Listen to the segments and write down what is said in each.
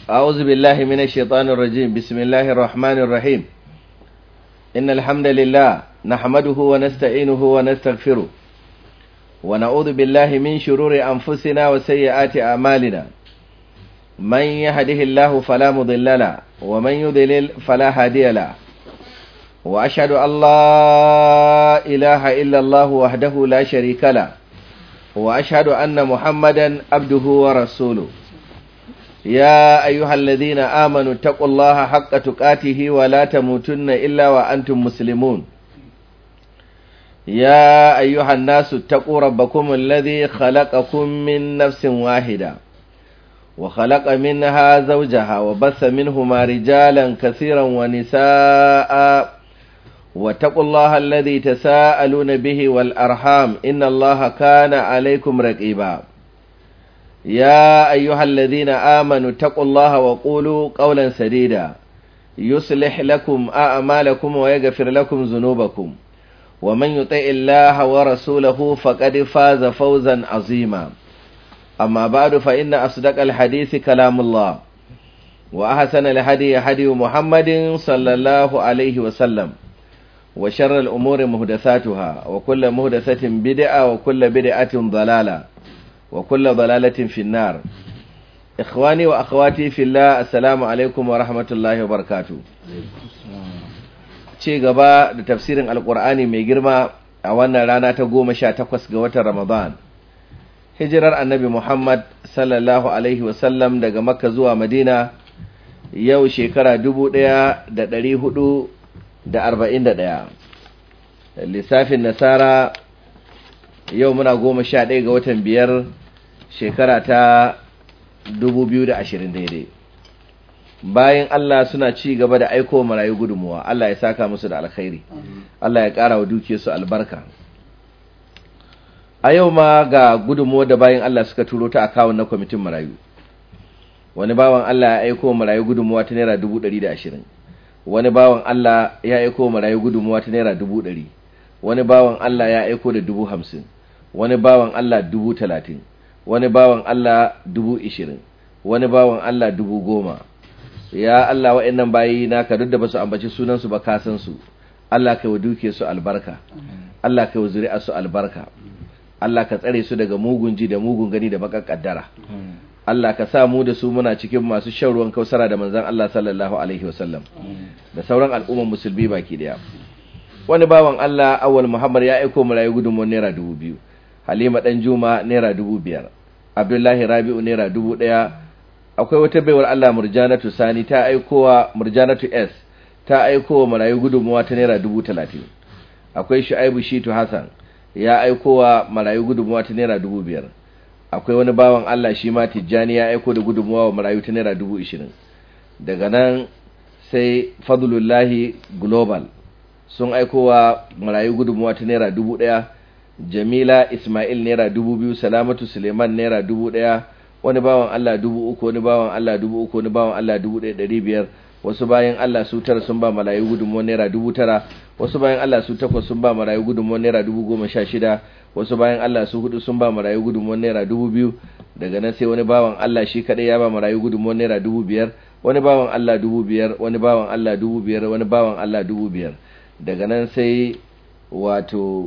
أعوذ بالله من الشيطان الرجيم بسم الله الرحمن الرحيم إن الحمد لله نحمده ونستعينه ونستغفره ونعوذ بالله من شرور أنفسنا وسيئات أعمالنا من يهده الله فلا مضل له ومن يضلل فلا هادي له وأشهد أن لا إله إلا الله وحده لا شريك له وأشهد أن محمدا عبده ورسوله يا أيها الذين آمنوا اتقوا الله حق تقاته ولا تموتن إلا وأنتم مسلمون يا أيها الناس اتقوا ربكم الذي خلقكم من نفس واحدة وخلق منها زوجها وبث منهما رجالا كثيرا ونساء واتقوا الله الذي تساءلون به والأرحام إن الله كان عليكم رقيبا يا أيها الذين آمنوا اتقوا الله وقولوا قولا سديدا يصلح لكم أعمالكم ويغفر لكم ذنوبكم ومن يطع الله ورسوله فقد فاز فوزا عظيما أما بعد فإن أصدق الحديث كلام الله وأحسن الهدي هدي محمد صلى الله عليه وسلم وشر الأمور مهدثاتها وكل مهدثة بدعة وكل بدعة ضلالة وكل ضلالة في النار إخواني وأخواتي في الله السلام عليكم ورحمة الله وبركاته ce gaba da tafsirin alkur'ani mai girma a wannan rana ta goma sha takwas ga watan ramadan hijirar annabi muhammad sallallahu alaihi wasallam daga makka zuwa madina yau shekara dubu ɗaya da ɗari hudu da arba'in da ɗaya lissafin nasara yau muna goma sha ɗaya ga watan biyar shekara ta dubu biyu da ashirin daidai bayan Allah suna ci gaba da aiko marayu gudunmuwa Allah ya saka musu da alkhairi Allah ya ƙara wa dukiyarsu albarka a yau ma ga gudunmuwa da bayan Allah suka turo ta akawun na kwamitin marayu wani bawan Allah ya aiko marayu gudunmuwa ta naira dubu ɗari da ashirin wani bawan Allah ya aiko marayu gudunmuwa ta naira dubu ɗari wani bawan Allah ya aiko da dubu hamsin wani bawan Allah dubu talatin wani bawan Allah dubu ishirin wani bawan Allah dubu goma ya Allah wa'annan bayi naka duk da basu ambaci sunansu ba ka san su Allah kai wa duke su albarka Allah kai wa zuri'a su albarka Allah ka tsare su daga mugun ji da mugun gani da bakar kaddara Allah ka sa mu da su muna cikin masu shan ruwan kausara da manzon Allah sallallahu alaihi wasallam da sauran al'umman musulmi baki daya wani bawan Allah awwal Muhammad ya aiko mu rayu gudunmuwar naira dubu biyu Halima dan Juma naira dubu biyar Abdullahi Rabi'u naira dubu ɗaya akwai wata baiwar Allah Murjanatu Sani ta aikowa Murjanatu S ta aikowa marayu gudunmuwa ta naira dubu talatin akwai Shu'aibu Shitu Hassan ya aikowa marayu gudunmuwa ta naira dubu biyar akwai wani bawan Allah shi ma Tijjani ya aiko da gudunmuwa wa marayu ta naira dubu ishirin daga nan sai Fadlullahi Global sun aikowa marayu gudunmuwa ta naira dubu ɗaya Jamila Ismail naira dubu biyu Salamatu Suleiman naira dubu ɗaya wani bawan Allah dubu uku wani bawan Allah dubu uku wani bawan Allah dubu ɗaya ɗari biyar wasu bayan Allah su tara sun ba marayu gudunmuwar naira dubu tara wasu bayan Allah su takwas sun ba marayu gudunmuwar naira dubu goma sha shida wasu bayan Allah su hudu sun ba marayu gudunmuwar naira dubu biyu daga nan sai wani bawan Allah shi kaɗai ya ba marayu gudunmuwar naira dubu biyar wani bawan Allah dubu biyar wani bawan Allah dubu biyar wani bawan Allah dubu biyar daga nan sai wato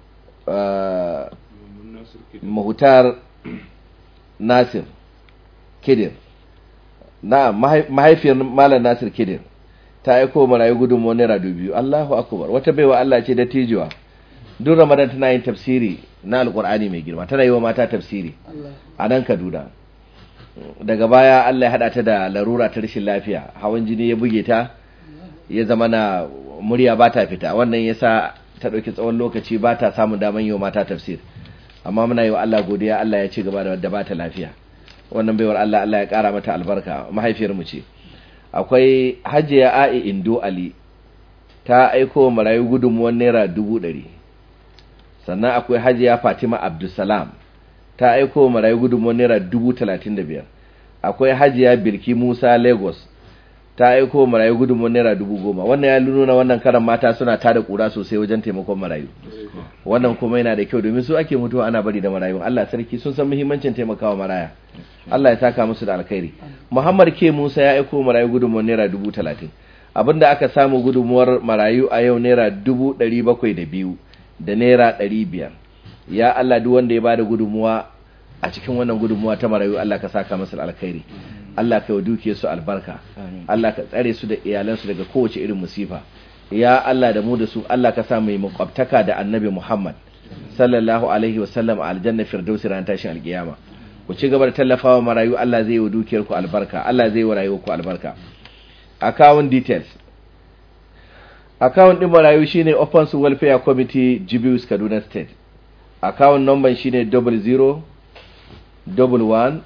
mahutar Nasir Kidir na mahaifiyar Malam Nasir Kidir ta aiko marayu gudunmuwar naira biyu Allahu akbar wata baiwa Allah ce da tijuwa duk Ramadan tana yin tafsiri na Alkur'ani mai girma tana yi wa mata tafsiri a nan Kaduna daga baya Allah ya hada ta da larura ta rashin lafiya hawan jini ya buge ta ya zama na murya ba ta fita wannan yasa ta ɗauki tsawon lokaci ba ta samun daman yi wa mata tafsir amma muna yi wa Allah godiya Allah ya ci gaba da wadda ba ta lafiya wannan baiwar Allah Allah ya ƙara mata albarka mahaifiyar mu ce akwai hajiya a'i indo ali ta aiko marayu gudunmuwan naira dubu ɗari sannan akwai hajiya fatima abdulsalam ta aiko marayu gudunmuwan naira dubu talatin da biyar akwai hajiya birki musa lagos ta aiko marayu gudunmuwar naira dubu goma wannan ya nuna wannan karan mata suna tada kura sosai wajen taimakon marayu wannan kuma yana da kyau domin su ake mutuwa ana bari da marayu Allah sarki sun san muhimmancin taimakawa maraya Allah ya saka musu da alkhairi Muhammad ke Musa ya aiko marayu gudunmuwar naira dubu talatin abinda aka samu gudunmuwar marayu a yau naira dubu ɗari bakwai da biyu da naira ɗari biyar ya Allah duk wanda ya bada gudunmuwa a cikin wannan gudunmuwa ta marayu Allah ka saka masa alkhairi Allah ka yi duke su albarka Allah ka tsare su da iyalansu daga kowace irin musifa ya Allah da mu da su Allah ka sa mai makwabtaka da annabi Muhammad sallallahu alaihi wasallam a aljanna firdausi ran tashin alkiyama ku ci gaba da tallafawa marayu Allah zai yi wa dukiyar ku albarka Allah zai yi wa rayuwar ku albarka account details account din marayu shine Open Welfare Committee Jibius Kaduna State account number shine 00 11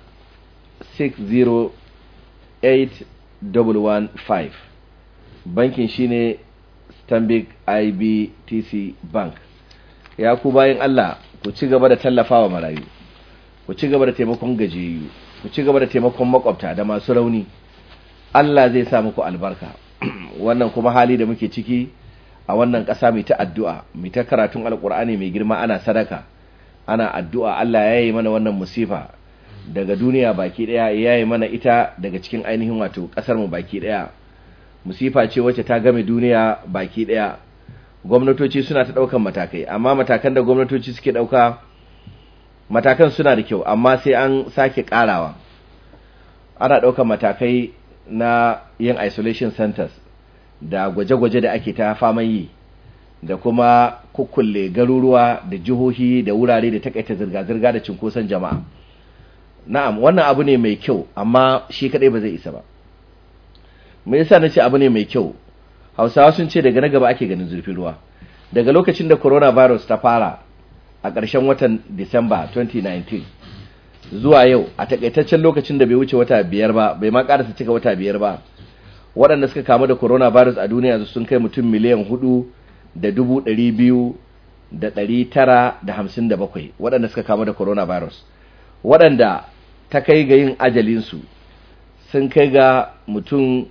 608 bankin shine stanbic ibtc bank ya ku bayan allah ku ci gaba da tallafawa marayu ku ci gaba da taimakon gajiyayyu ku ci gaba da taimakon makwabta da masu rauni allah zai sa muku albarka wannan kuma hali da muke ciki a wannan ƙasa mai ta addu'a mai ta karatun alƙur'ani mai girma ana sadaka ana addu'a allah ya yi mana wannan musifa daga duniya baki daya ya yi mana ita daga cikin ainihin wato kasar mu baki daya musifa ce wacce ta game duniya baki daya gwamnatoci suna ta daukan matakai amma matakan da gwamnatoci suke dauka matakan suna da kyau amma sai an sake karawa ana daukan matakai na yin isolation centers da gwaje-gwaje da ake ta faman yi da kuma kukkulle garuruwa da jihohi da wurare da takaita zirga-zirga da cinkoson jama'a na'am wannan abu ne mai kyau amma shi kadai ba zai isa ba me yasa nace abu ne mai kyau Hausawa sun ce daga na gaba ake ganin zurfin ruwa daga lokacin da coronavirus ta fara a ƙarshen watan Disamba 2019 zuwa yau a takaitaccen lokacin da bai wuce wata biyar ba bai ma ƙarasa cika wata biyar ba waɗanda suka kamu da coronavirus a duniya sun kai mutum miliyan hudu da dubu ɗari biyu da ɗari tara da hamsin da bakwai waɗanda suka kamu da coronavirus waɗanda ta kai ga yin ajalinsu sun kai ga mutum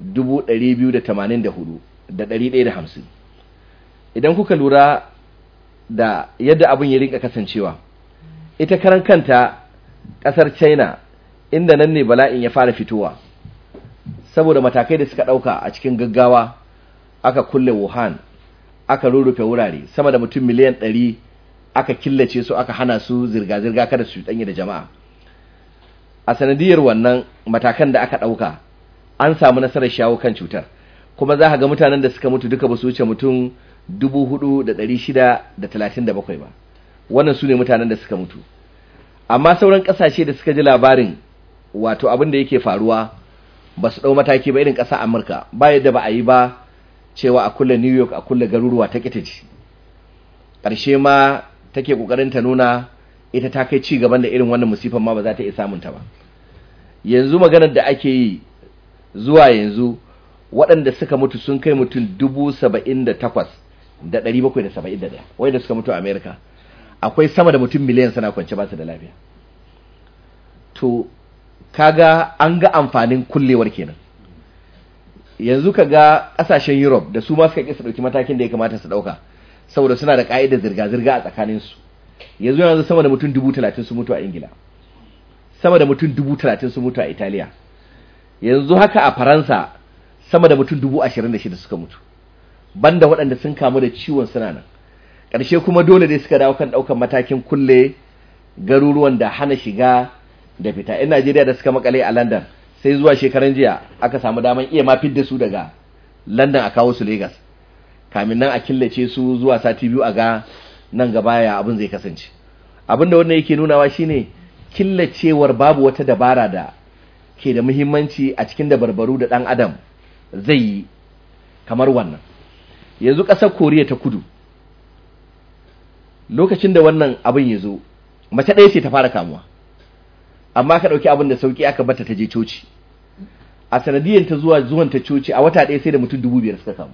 284,150 idan kuka lura da yadda abin ya rinka kasancewa ita karan kanta ƙasar china inda nan ne bala'in ya fara fitowa saboda matakai da suka ɗauka a cikin gaggawa aka kulle wuhan aka rurrufe wurare sama da mutum miliyan ɗari aka killace su aka hana su zirga-zirga kada su ɗanye da jama'a a sanadiyar wannan matakan da aka ɗauka an samu nasarar shawo kan cutar kuma za ga mutanen da suka mutu duka ba su wuce mutum 4,637 ba wannan su ne mutanen da suka mutu amma sauran ƙasashe da suka ji labarin wato abin da yake faruwa ba su ɗau mataki ba irin ƙasa amurka ba yadda ba a yi ba cewa a kulle new york a kulle garuruwa ta ƙitaci ƙarshe ma take ƙoƙarin ta nuna ita ta kai ci gaban da irin wannan musifan ma ba za ta iya samun ta ba yanzu maganar da ake yi zuwa yanzu waɗanda suka mutu sun kai mutum dubu saba'in da takwas da ɗari bakwai da saba'in da ɗaya wanda suka mutu a amerika akwai sama da mutum miliyan sana kwance ba su da lafiya to kaga an ga amfanin kullewar kenan yanzu ka ga ƙasashen europe da su ma suka ƙi su ɗauki matakin da ya kamata su ɗauka saboda suna da ƙa'idar zirga-zirga a tsakaninsu yanzu yanzu sama da mutum dubu talatin su mutu a ingila sama da mutum dubu talatin su mutu a italiya yanzu haka a faransa sama da mutum dubu ashirin da shida suka mutu banda waɗanda sun kamu da ciwon suna nan ƙarshe kuma dole dai suka dawo kan ɗaukan matakin kulle garuruwan da hana shiga da fita yan najeriya da suka makale a london sai zuwa shekaran jiya aka samu daman iya ma fidda su daga london a kawo su lagos kamin nan a killace su zuwa sati biyu a ga nan gaba ya abin zai kasance abin da wannan yake nunawa shine killacewar babu wata dabara da ke da muhimmanci a cikin dabarbaru da ɗan adam zai yi kamar wannan yanzu ƙasar koriya ta kudu lokacin da wannan abin ya zo mace ɗaya ce ta fara kamuwa amma ka ɗauki abin da sauƙi aka bata ta je coci a sanadiyar ta zuwa zuwan ta coci a wata ɗaya sai da mutum dubu biyar suka kamu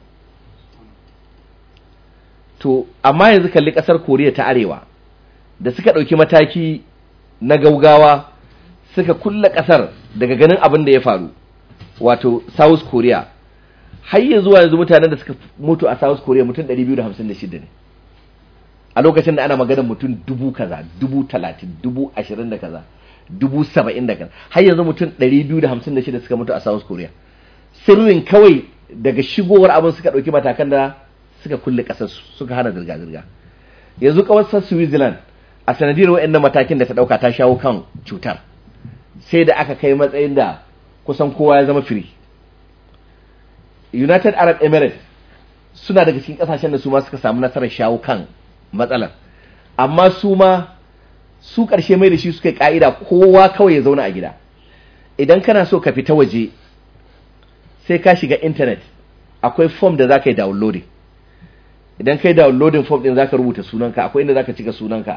to amma yanzu kalli ƙasar koriya ta arewa da suka ɗauki mataki na gaugawa suka kulle ƙasar daga ganin abin da ya faru wato South Korea har yanzu yanzu mutanen da suka mutu a South Korea mutum 256 ne a lokacin da ana maganar mutum dubu kaza dubu talatin dubu ashirin da kaza dubu saba'in da kaza har yanzu mutum 256 suka mutu a South Korea sirrin kawai daga shigowar abin suka ɗauki matakan da suka kulle ƙasarsu suka hana zirga-zirga yanzu ƙasar Switzerland a sanadiyar wa'annan matakin da ta ɗauka ta shawo kan cutar sai da aka kai matsayin da kusan kowa ya zama firi United Arab Emirates suna daga cikin ƙasashen da su ma suka samu nasarar shawo kan matsalar amma su ma su ƙarshe mai da shi suka yi ƙa'ida kowa kawai ya zauna a gida idan kana so ka fita waje sai ka shiga intanet akwai form da za ka yi downloading idan ka yi downloading form ɗin za ka rubuta sunanka akwai inda za ka cika sunanka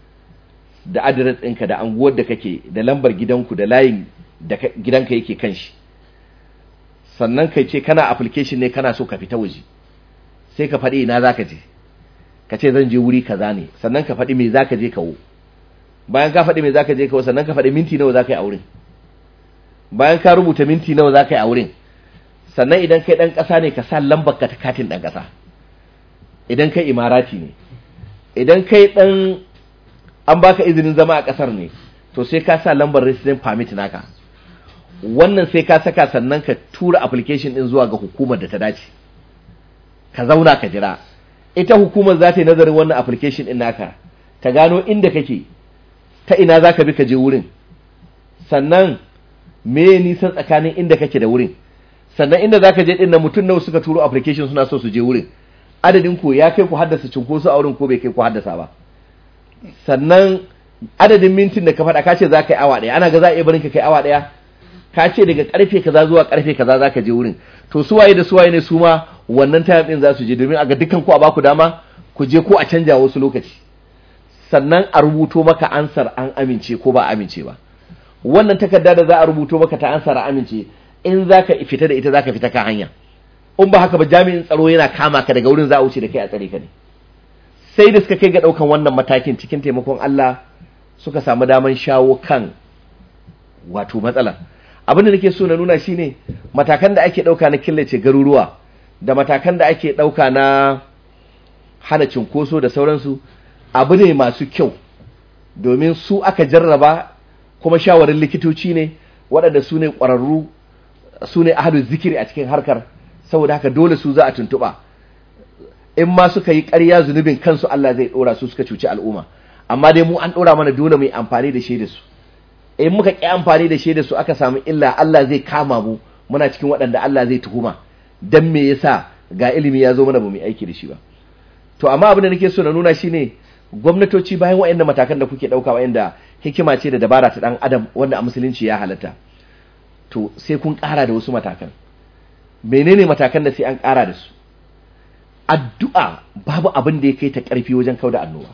da adres ɗinka da anguwar da kake da lambar gidanku da layin da gidanka yake kan shi sannan kai ce kana application ne kana so ka fita waje sai ka faɗi ina za ka je ka ce zan je wuri kaza ne sannan ka faɗi me za ka je kawo bayan ka faɗi me za ka je kawo sannan ka faɗi minti nawa za ka yi a wurin bayan ka rubuta minti nawa za ka yi a wurin sannan idan kai ɗan ƙasa ne ka sa lambar ka ta katin ɗan ƙasa idan kai imarati ne idan kai ɗan an baka izinin zama a ƙasar ne to sai ka sa lambar resident permit naka wannan sai ka saka sannan ka tura application ɗin zuwa ga hukumar da ta dace ka zauna ka jira ita hukumar za ta yi nazarin wannan application ɗin naka ta gano inda kake ta ina za ka bi ka je wurin sannan me nisan tsakanin inda kake da wurin sannan inda za ka je ɗin na mutum nawa suka turo application suna so su je wurin adadin ku ya kai ku haddasa cunkoso a wurin ko bai kai ku haddasa ba sannan adadin mintin da ka faɗa ka ce za ka yi awa ɗaya ana ga za a iya barin ka kai awa ɗaya ka ce daga karfe kaza zuwa karfe kaza za ka je wurin to suwaye da suwaye ne su ma wannan time ɗin za su je domin a ga dukkan ku a baku dama ku je ko a canja wasu lokaci sannan a rubuto maka ansar an amince ko ba amince ba wannan takarda da za a rubuto maka ta ansar amince in za ka fita da ita za ka fita ka hanya in ba haka ba jami'in tsaro yana kama ka daga wurin za a wuce da kai a tsare ka ne sai da suka kai ga ɗaukan wannan matakin cikin taimakon Allah suka samu daman shawo kan wato matsalar abin da nake so na nuna shine matakan da ake ɗauka na killace garuruwa da matakan da ake ɗauka na hana cinkoso da sauransu abu ne masu kyau domin su aka jarraba kuma shawarin likitoci ne waɗanda su ne ƙwararru su ne ahadu zikiri a cikin harkar saboda haka dole su za a tuntuɓa in ma suka yi ƙarya zunubin kansu Allah zai ɗora su suka cuci al'umma amma dai mu an ɗora mana dole mu yi amfani da shaida su in muka ƙi amfani da shaida su aka samu illa Allah zai kama mu muna cikin waɗanda Allah zai tuhuma dan me yasa ga ilimi ya zo mana ba mu aiki da shi ba to amma abin da nake so na nuna shine gwamnatoci bayan waɗannan matakan da kuke ɗauka waɗanda hikima ce da dabara ta ɗan adam wanda a musulunci ya halatta to sai kun ƙara da wasu matakan menene matakan da sai an ƙara da su addu'a babu abin da ya kai ta ƙarfi wajen kauda annoba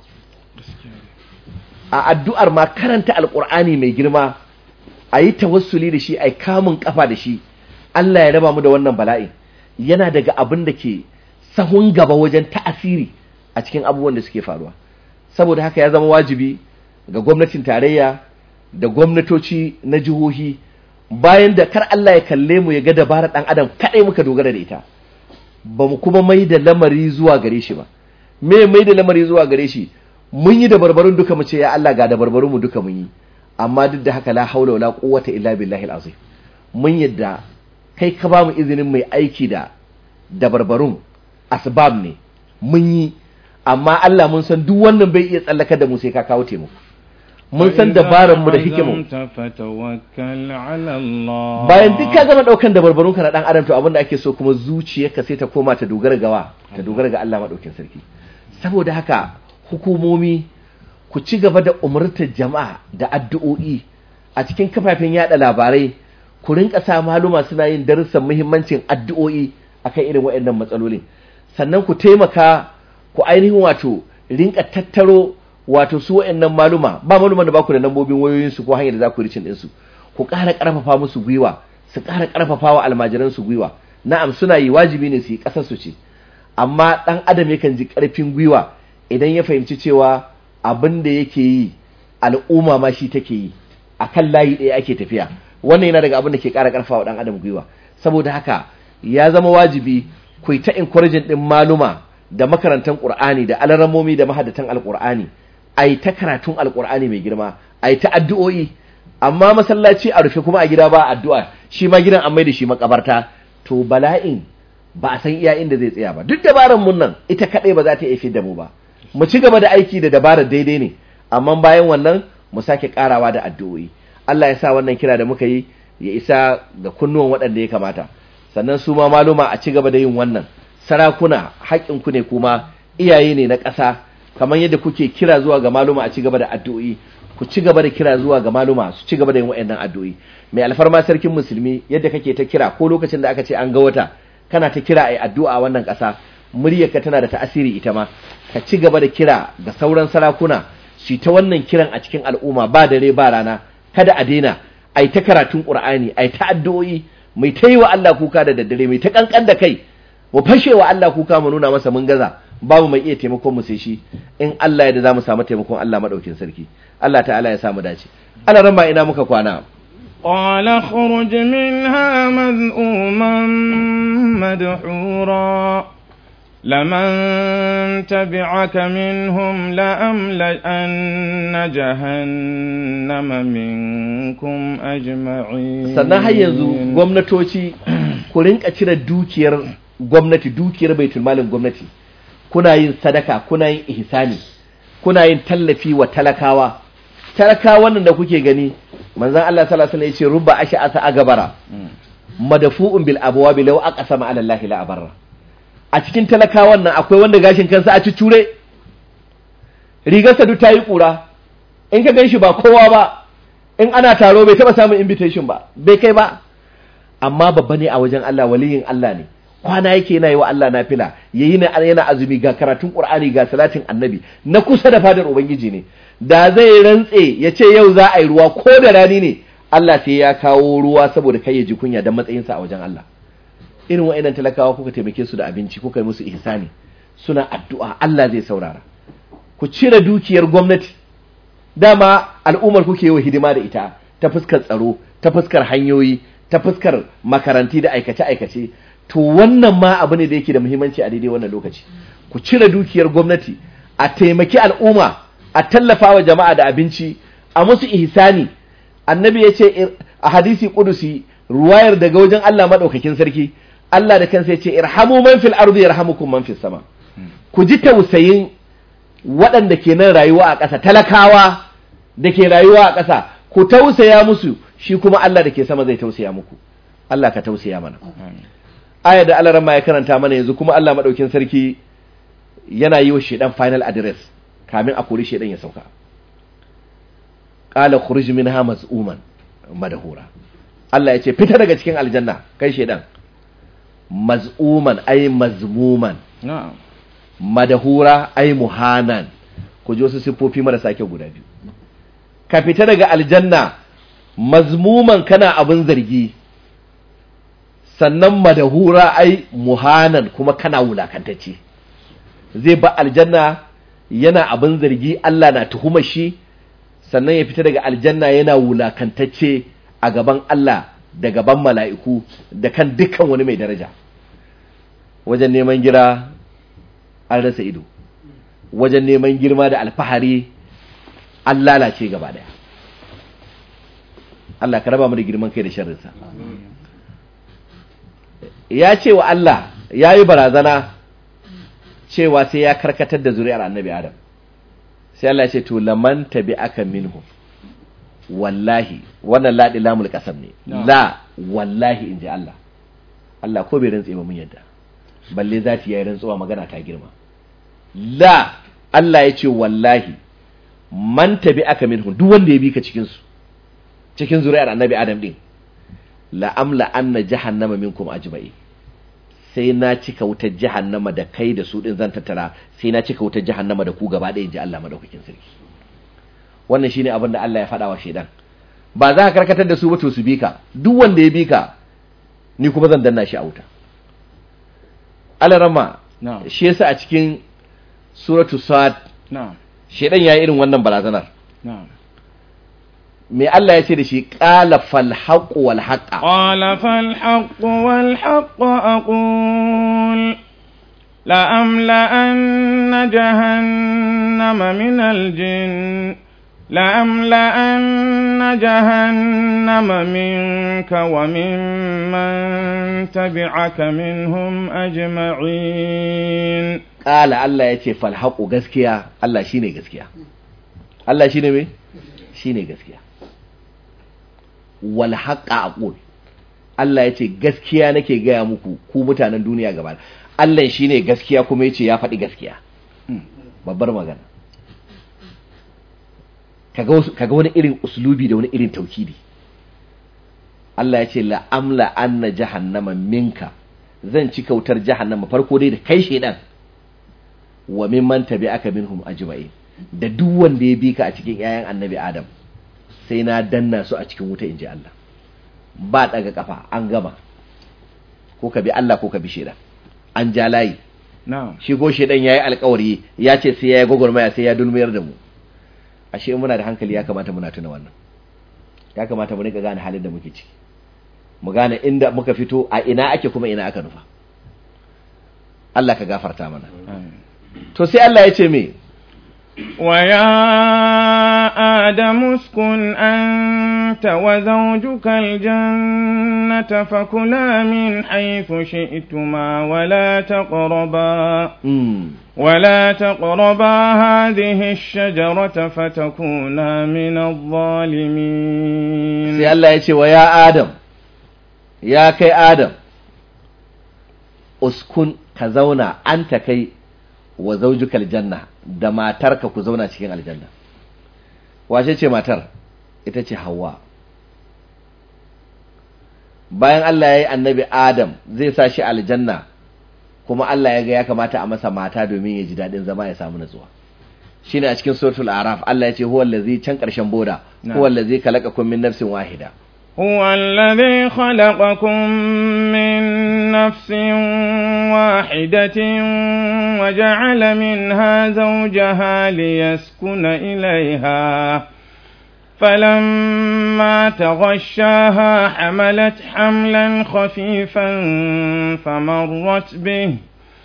a addu'ar ma karanta alƙur'ani mai girma a yi tawassuli da shi a yi kamun ƙafa da shi Allah ya raba mu da wannan bala'in yana daga abin da ke sahun gaba wajen ta'asiri a cikin abubuwan da suke faruwa saboda haka ya zama wajibi ga gwamnatin tarayya da gwamnatoci na jihohi bayan da kar Allah ya kalle mu ya ga dabarar ɗan adam kaɗai muka dogara da ita ba mu kuma mai da lamari zuwa gare shi ba me mai da lamari zuwa gare shi mun yi da barbarun duka mu ce ya Allah ga da barbarun mu duka mun yi amma duk da haka la haula wala quwwata illa billahi alazim mun yadda kai ka ba mu izinin mai aiki da da barbarun asbab ne mun yi amma Allah mun san duk wannan bai iya tsallaka da mu sai ka kawo taimako mun san dabaran mu da hikimu bayan duk ka gama daukan dabarbarun ka na dan adam to abinda ake so kuma zuciyarka sai ta koma ta dogara gawa ta dogara ga Allah madaukin sarki saboda haka hukumomi ku ci gaba da umurtar jama'a da addu'o'i a cikin kafafen yada labarai ku rinka sa maluma suna yin darussan muhimmancin addu'o'i akan irin waɗannan matsalolin sannan ku taimaka ku ainihin wato rinka tattaro wato su waɗannan maluma ba maluman da baku da lambobin wayoyinsu ko hanyar da za ku ricin ɗinsu ku ƙara ƙarfafa musu gwiwa su ƙara ƙarfafa wa almajiransu gwiwa na'am suna yi wajibi ne su yi ƙasar su ce amma ɗan adam yakan ji ƙarfin gwiwa idan ya fahimci cewa abin da yake yi al'umma ma shi take yi a kan layi ɗaya ake tafiya wannan yana daga abin da ke ƙara ƙarfa wa ɗan adam gwiwa saboda haka ya zama wajibi ku yi ta encouraging ɗin maluma da makarantan ƙur'ani da alaramomi da mahadatan alƙur'ani a yi ta karatun alƙur'ani mai girma a yi ta addu'o'i amma masallaci a rufe kuma a gida ba addu'a shi ma gidan an mai da shi makabarta to bala'in ba a san iya inda zai tsaya ba duk dabarar mun nan ita kaɗai ba za ta iya da mu ba mu ci gaba da aiki da dabarar daidai ne amma bayan wannan mu sake karawa da addu'o'i Allah ya sa wannan kira da muka yi ya isa ga kunnuwan waɗanda ya kamata sannan su ma maluma a ci gaba da yin wannan sarakuna haƙƙinku ne kuma iyaye ne na ƙasa kamar yadda kuke kira zuwa ga maluma a ci gaba da addu'o'i ku ci gaba da kira zuwa ga maluma su ci gaba da yin waɗannan addu'o'i mai alfarma sarkin musulmi yadda kake ta kira ko lokacin da aka ce an ga wata kana ta kira ai addu'a wannan ƙasa muryarka tana da ta'asiri ita ma ka ci gaba da kira ga sauran sarakuna su ta wannan kiran a cikin al'umma ba dare ba rana kada a daina ai ta karatun qur'ani ai ta addu'o'i mai ta yi wa Allah kuka da daddare mai ta kankan da kai mu fashe wa Allah kuka mu nuna masa mun gaza babu mai iya taimakon mu sai shi in Allah ya da zamu samu taimakon Allah madaukin sarki Allah ta'ala ya samu dace ana ran ba ina muka kwana قال اخرج منها مذءوما مدحورا لمن تبعك منهم لأملأن جهنم منكم أجمعين sannan har yanzu gwamnatoci ku rinka cire dukiyar gwamnati dukiyar baitul malin gwamnati kuna yin sadaka kuna yin ihsani kuna yin tallafi wa talakawa talakawan nan da kuke gani manzon Allah sallallahu alaihi wasallam yace rubba ash'asa agabara madafu'un bil abwabi law aqsama ala Allah la abarra a cikin talakawan nan akwai wanda gashin kansa a cucure rigarsa duk tayi kura in ka ganshi ba kowa ba in ana taro bai taba samun invitation ba bai kai ba amma babba ne a wajen Allah waliyin Allah ne kwana yake yana yi wa Allah nafila yayi na yana azumi ga karatun Qur'ani ga salatin Annabi na kusa da fadar ubangiji ne da zai rantse ya ce yau za a yi ruwa ko da rani ne Allah sai ya kawo ruwa saboda kai ya ji kunya dan matsayinsa a wajen Allah irin wa'annan talakawa kuka taimake su da abinci kuka yi musu ihsani suna addu'a Allah zai saurara ku cire dukiyar gwamnati dama al'ummar kuke yi wa hidima da ita ta fuskar tsaro ta fuskar hanyoyi ta fuskar makaranti da aikace-aikace to wannan ma abu ne da yake da muhimmanci a daidai wannan lokaci ku cire dukiyar gwamnati a taimaki al'umma a tallafa wa jama'a da abinci a musu ihsani annabi ya ce a hadisi kudusi ruwayar daga wajen Allah madaukakin sarki Allah da kansa ya ce irhamu man fil ardi yarhamukum man fis sama ku ji tausayin waɗanda ke nan rayuwa a ƙasa talakawa da ke rayuwa a ƙasa ku tausaya musu shi kuma Allah da ke sama zai tausaya muku Allah ka tausaya mana aya da Allah ya karanta mana yanzu kuma Allah madaukin sarki yana yi wa shedan final address kamin a kori shedan ya sauka qala khuruj minha maz'uman madahura Allah ya ce fita daga cikin aljanna kai shedan maz'uman ay mazmuman na'am madahura ay muhanan ku ji wasu siffofi marasa kyau guda biyu ka fita daga aljanna mazmuman kana abin zargi sannan madahura ai muhanan kuma kana wulakantacce zai ba aljanna yana abin zargi Allah na tuhumar shi sannan ya fita daga aljanna yana wulakantacce a gaban Allah da gaban mala'iku da kan dukkan wani mai daraja wajen neman gira an rasa ido wajen neman girma da alfahari an lalace gaba daya Allah ka raba mu da girman kai da sharrinsa ya ce wa Allah ya yi barazana cewa sai ya karkatar da zuri'ar annabi Adam sai Allah ya ce to laman tabi aka minhu wallahi wannan laɗi lamul ƙasam ne la wallahi in ji Allah Allah ko bai rantse ba mun yadda balle za ta yi rantsuwa magana ta girma la Allah ya ce wallahi man tabi aka minhu duk wanda ya bi ka cikin su cikin zuri'ar annabi Adam din la amla anna jahannama minkum ajma'i sai na cika wutar jahannama da kai da su din zan tattara sai na cika wutar jahannama da ku gaba ɗaya inji Allah madaukakin sarki wannan shine abin da Allah ya faɗa wa shedan ba za ka karkatar da su ba to su bi ka duk wanda ya bi ka ni kuma zan danna shi a wuta alarama na'am shi yasa a cikin suratu sad na'am shedan yayi irin wannan barazanar na'am me Allah ya ce da shi qala fal haqq wal haqqa قال فالحق والحق أقول لأملأن جهنم من الجن لأملأن جهنم منك ومن من تبعك منهم أجمعين qala Allah ya ce fal haqq gaskiya Allah shine gaskiya Allah shine me shine gaskiya wal haqqa aqul Allah ya ce gaskiya nake gaya muku ku mutanen duniya gaba Allah shine gaskiya kuma yace ya faɗi gaskiya babbar magana kaga wasu- kaga wani irin uslubi da wani irin taukidi Allah ya ce la amla anna jahannama minka zan ci kautar jahannama farko dai da kai shedan wa mimman tabi'aka minhum ajma'in da duk wanda ya bi ka a cikin 'ya'yan annabi Adam sai na danna su a cikin wuta inji Allah ba daga kafa an gama ko ka bi Allah ko ka bi shedan an ja layi نعم shi ko shedan yayi alkawari ya ce sai yayi gwagwarmaya sai ya dulmiyar da mu ashe in muna da hankali ya kamata muna tuna wannan ya kamata mu rika gane halin da muke ciki mu gane inda muka fito a ina ake kuma ina aka nufa Allah ka gafarta mana آمين. to sai Allah ya ce me ويا آدم اسكن أنت وزوجك الجنة فكلا من حيث شئتما ولا تقربا mm. ولا تقربا هذه الشجرة فتكونا من الظالمين sai Allah ya ce wa ya Adam ya kai Adam uskun ka zauna anta kai wa zaujukal aljanna da matarka ku zauna cikin aljanna wace ce matar ita ce Hawwa bayan Allah ya yi annabi Adam zai sa shi aljanna kuma Allah ya ga ya kamata a masa mata domin ya ji daɗin zama ya samu natsuwa shine a cikin suratul araf Allah ya ce huwa allazi can ƙarshen boda Na'am. huwa allazi khalaqakum min nafsin wahida هو الذي خلقكم من نفس واحدة وجعل منها زوجها ليسكن إليها فلما تغشاها حملت حملا خفيفا فمرت به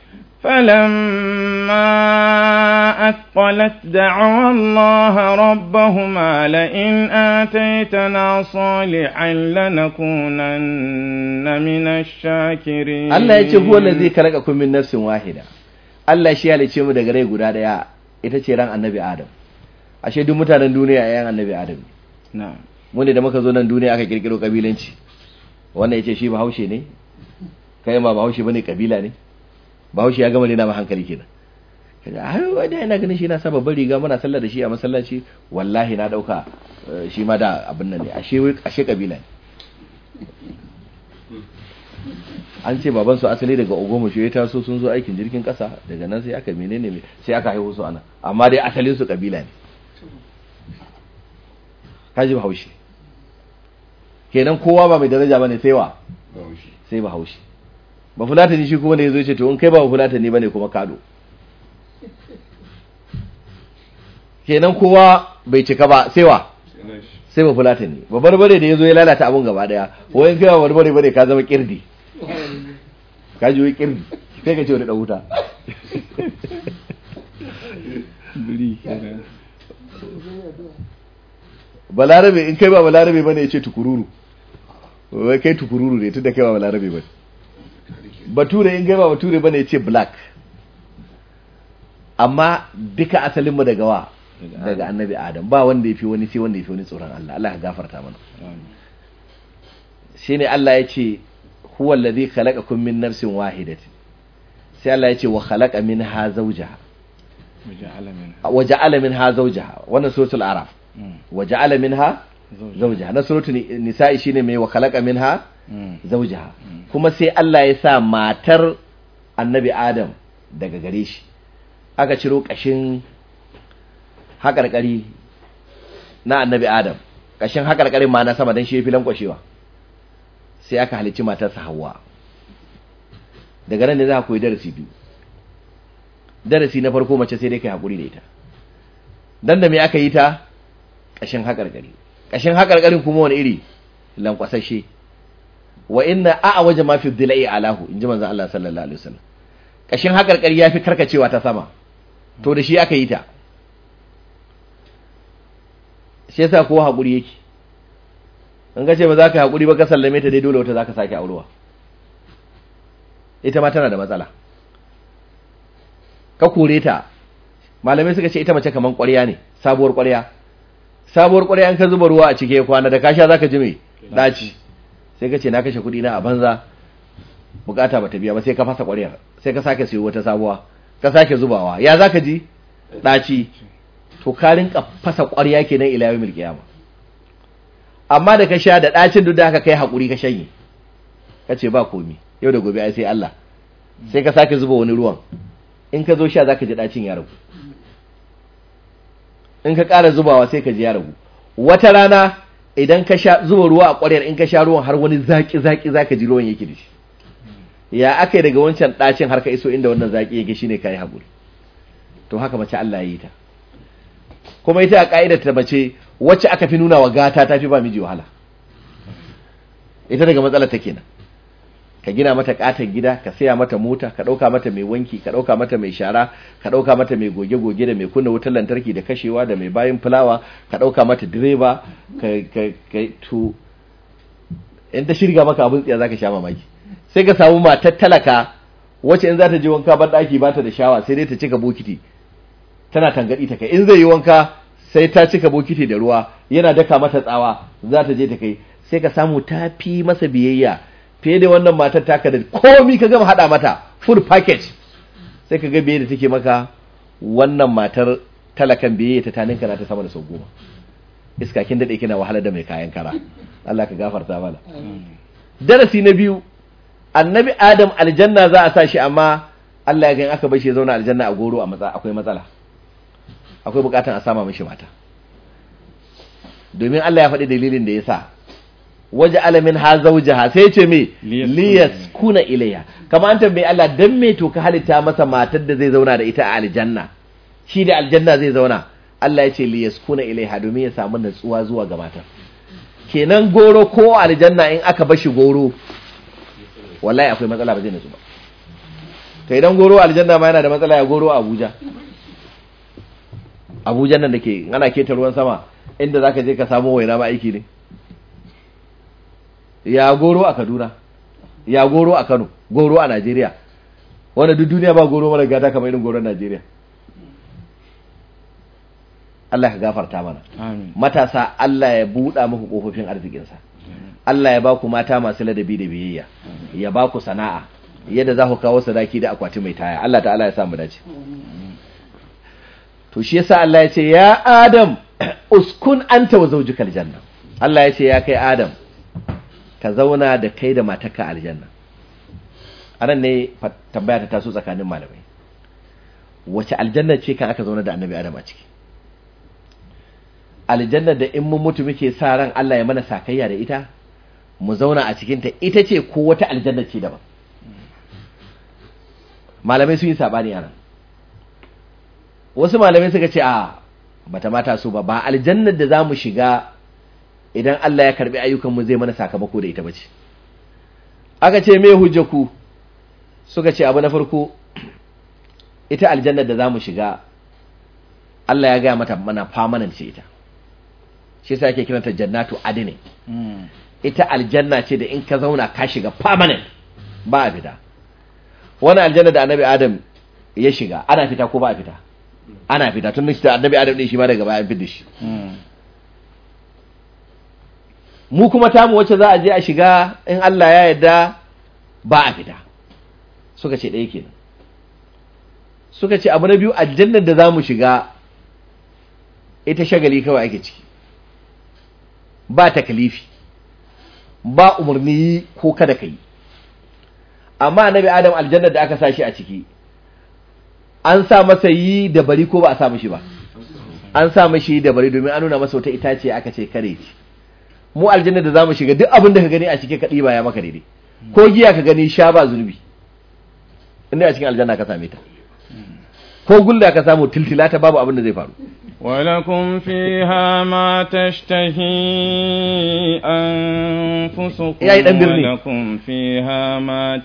فلما أثقلت دعوا الله ربهما لئن آتيتنا صالحا لنكونن من الشاكرين Allah ya ce huwa allazi khalaqakum min nafsin wahida Allah shi ya halice mu daga rai guda daya ita ce ran annabi Adam ashe duk mutanen duniya yayan annabi Adam ne نعم mu ne da muka zo nan duniya aka kirkiro kabilanci wannan yace shi bahaushe ne kai ma bahaushe bane kabila ne bahaushe ya gama ne na ma hankali kenan kaga ai wanda ina ganin shi na sa babbar riga muna sallar da shi a masallaci wallahi na dauka eh, shi ma da abin nan ne ashe ashe kabila ne an ce baban su asali daga ogomo shi ya taso sun zo aikin jirgin kasa daga nan sai aka menene me sai aka haihu su ana amma dai asalin su kabila ne kaji bahaushe kenan kowa ba mai daraja bane sai wa sai bahaushe ba fulatani shi kuma da yazo ce to in kai ba fulatani bane kuma kado kenan kowa bai cika ba sai wa sai ba fulatani ba barbare da yazo ya lalata abun gaba daya wai in kai ba barbare bane ka zama kirdi ka ji wai kirdi sai ka ce wani dan wuta balarabe in kai ba balarabe bane ya ce tukururu wai kai tukururu ne tunda kai ba balarabe bane bature in kai ba bature bane ya ce black amma duka asalin mu daga wa daga annabi adam ba wanda yafi wani sai wanda yafi wani tsoron Allah Allah ya gafarta mana shine Allah ya ce huwa allazi khalaqakum min nafsin wahidatin sai Allah ya ce wa khalaqa minha zawjaha وجعل منها wa ja'ala minha zawjaha wannan suratul araf مم. wa ja'ala minha زوجها zawjaha na suratul ni- nisa'i shine mai wa khalaqa minha مم. zawjaha kuma sai Allah ya sa matar annabi Adam daga gare shi aka ciro kashin haƙarƙari na annabi Adam kashin haƙarƙarin ma na sama dan shi yafi lankwashewa sai aka halicci matarsa Hawwa daga nan ne za ka koyi darasi biyu darasi na farko mace sai dai kai hakuri da ita dan da me aka yi ta kashin haƙarƙari kashin hakarkarin kuma wani iri lankwasashe wa inna a'a waje ma fi dilai alahu inji manzon Allah sallallahu alaihi wasallam kashin hakarkari yafi karkacewa ta sama to da shi aka yi ta shi yasa kowa hakuri yake in ka ce ba za ka hakuri ba ka sallame ta dai dole wata za ka sake aurewa ita ma tana da matsala ka kore ta malamai suka ce ita mace kaman ƙwarya ne sabuwar ƙwarya sabuwar ƙwarya an ka zuba ruwa a cike kwana da kasha zaka ji mai daci sai ka ce na kashe kuɗi na a banza bukata bata biya ba sai ka fasa ƙwaryar sai ka sake siyo wata sabuwa ka sake zubawa ya zaka ji daci to ka rinka fasa ƙwarya kenan ila yawmil qiyama amma da ka sha da dacin duk da aka kai hakuri ka shanye ka ce ba komi yau da gobe ai sai Allah sai ka sake zuba wani ruwan in ka zo sha zaka ji dacin ya ragu in ka ƙara zubawa sai ka ji ya ragu wata rana idan ka sha zuba ruwa a ƙwaryar in ka sha ruwan har wani zaki zaki zaka ji ruwan yake da shi ya aka yi daga wancan ɗacin har ka iso inda wannan zaki yake shine kai haƙuri to haka mace Allah ya yi ta kuma ita a ƙa'idar ta mace wacce aka fi nuna wa gata ta fi ba miji wahala ita daga matsalar ta kenan ka gina mata katon gida ka saya mata mota ka ɗauka mata mai wanki ka ɗauka mata mai shara ka ɗauka mata mai goge-goge da mai kunna wutar lantarki da kashewa da mai bayan fulawa ka ɗauka mata direba ka ka to in ta shirga maka abin tsiya zaka sha mamaki sai ka samu matar talaka wacce in za ta je wanka ban ɗaki ba ta da shawa sai dai ta cika bokiti tana tangadi ta kai in zai yi wanka sai ta cika bokiti da ruwa yana daka mata tsawa za ta je ta kai sai ka samu ta fi masa biyayya fiye da wannan matar taka da komi ka gama hada mata full package sai ka ga biye da take maka wannan matar talakan biye ta taninka na ta sama da sau goma iska kin dade kina wahala da mai kayan kara Allah ka gafarta mana darasi na biyu annabi adam aljanna za a sa shi amma Allah ya ga in aka bar shi ya zauna aljanna a goro a matsa akwai matsala akwai bukatan a sama mishi mata domin Allah ya faɗi dalilin da ya sa waje alamin ha zaujaha sai ce me liyas kuna ilayya kamar an tambayi Allah dan me to ka halitta masa matar da zai zauna da ita a aljanna shi da aljanna zai zauna Allah ya ce liyas kuna ilayha domin ya samu natsuwa zuwa ga matar kenan goro ko aljanna in aka bashi goro wallahi akwai matsala ba zai natsu ba to idan goro aljanna ma yana da matsala ya goro a Abuja Abuja nan da ke ana keta ruwan sama inda zaka je ka samu waina ma aiki ne ya goro a Kaduna ya goro a Kano goro a Najeriya wanda duk duniya ba goro mara gata kamar irin goron Najeriya Allah ka gafarta mana Amin. matasa Allah ya buɗa muku kofofin arzikinsa Allah ya ba ku mata masu ladabi da biyayya ya ba ku sana'a yadda za ku kawo sadaki da akwati mai taya Allah ta'ala ya samu dace to shi yasa Allah ya ce ya Adam uskun anta wa zawjukal janna Allah ya ce ya kai Adam ka zauna da kai da matarka aljanna anan ne fa- tambaya ta taso tsakanin malamai wace aljanna ce kan aka zauna da annabi Adam a ciki aljanna da in mun mutu muke sa ran Allah ya mana sakayya da ita mu zauna a cikinta ita ce ko wata aljanna ce daban malamai sun yi sabani a nan wasu malamai suka ce a bata mata so ba ba aljannar da za mu shiga idan Allah ya karbi ayyukanmu zai mana sakamako da ita bace aka ce me hujjaku suka ce abu na farko ita aljannar da za mu shiga Allah ya gaya mata mana permanent ce ita shi yasa ake kiranta jannatu adini Mm. ita aljanna ce da in ka zauna ka shiga permanent ba a fita wani aljanna da annabi adam ya shiga ana fita ko ba a fita ana fita tun da annabi adam din shi ma daga baya an fita shi Mm. mu kuma tamu wacce za a je a shiga in Allah ya yarda ba a fita suka ce ɗaya kenan suka ce abu na biyu aljannar da za mu shiga ita shagali kawai ake ciki ba takalifi ba umarni ko kada ka yi amma annabi adam aljannar da aka sa shi a ciki an sa masa yi da bari ko ba a sa mishi ba an sa mashi da bari domin an nuna masa wata itace aka ce kare ci mu aljanna da zamu shiga duk abin da ka gani a cike ka ɗiba ya maka daidai ko giya ka gani sha ba zunubi inda a cikin aljanna ka same ta ko gulla ka samu tiltila ta babu abin da zai faru ولكم فيها ما تشتهي أنفسكم يا إيدان برني. ولكم فيها ما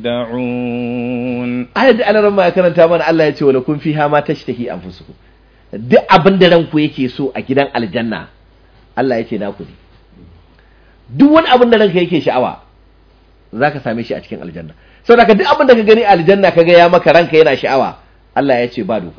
تدعون ayat da alaran ma ya karanta mana Allah ya ce wala kun fiha ma tashtahi anfusukum duk abin da ranku yake so a gidan aljanna Allah ya ce naku ne duk wani abin da ranka yake sha'awa zaka same shi a cikin aljanna saboda ka duk abin da ka gani a aljanna kaga ya maka ranka yana sha'awa Allah ya ce ba doka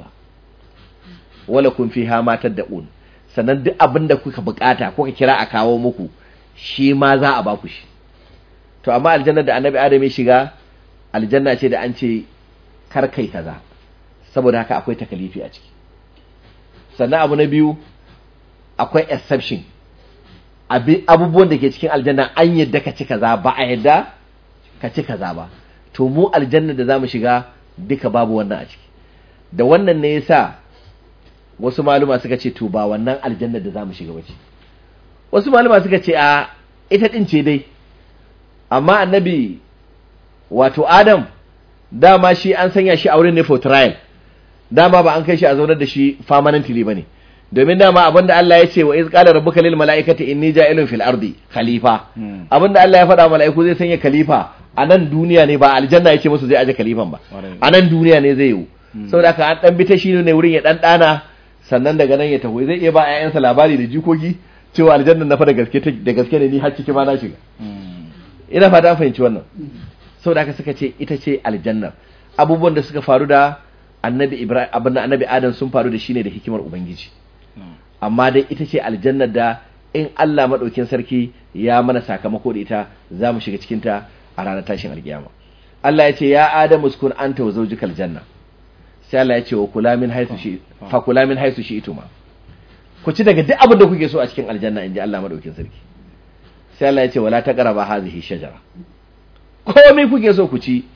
wala kun fiha ma tad'un sannan duk abin da kuka bukata kuka kira a kawo muku shi ma za a baku shi to amma aljanna da annabi adam ya shiga aljanna ce da an ce kar kai kaza saboda haka akwai takalifi a ciki sannan abu na biyu akwai exception Abi- abubuwan da ke cikin aljanna an yadda ka ci kaza ba a yadda ka ci kaza ba to mu aljanna da zamu shiga duka babu wannan a ciki da wannan ne yasa wasu maluma suka ce to ba wannan aljanna da zamu shiga bace wasu maluma suka ce a ita din ce dai amma annabi wato adam dama shi an sanya shi a wurin ne for trial dama ba an kai shi a zaunar da shi permanently bane domin dama abinda Allah ya ce wa iz qala rabbuka lil malaikati inni ja'ilun fil ardi khalifa Hmm. abinda Allah ya faɗa wa mala'iku zai sanya khalifa a nan duniya ne ba aljanna yake musu zai aje khalifan ba Ƙwarai. a nan duniya ne zai yi saboda haka an dan bi ta shi ne wurin ya dan dana sannan daga nan ya taho zai iya ba ƴaƴansa labari da jikoki cewa aljanna na fa da gaske take- da gaske ne ni har ciki ma na shiga ina fata an fahimci wannan saboda haka suka ce ita ce aljannar abubuwan da suka faru da annabi ibrahim abin da annabi adam sun faru da shi ne da hikimar ubangiji amma dai ita ce aljannar da in Allah madaukin sarki ya mana sakamako da ita za mu shiga cikin ta a ranar tashin alkiyama Allah ya ce ya adam uskun anta wa zawjikal janna sai Allah ya ce wa kula min haythu shi fa kula min haythu shi ituma ku ci daga duk abin da kuke so a cikin aljanna inji Allah madaukin sarki sai Allah ya ce wala taqraba hadhihi shajara komai kuke so ku ci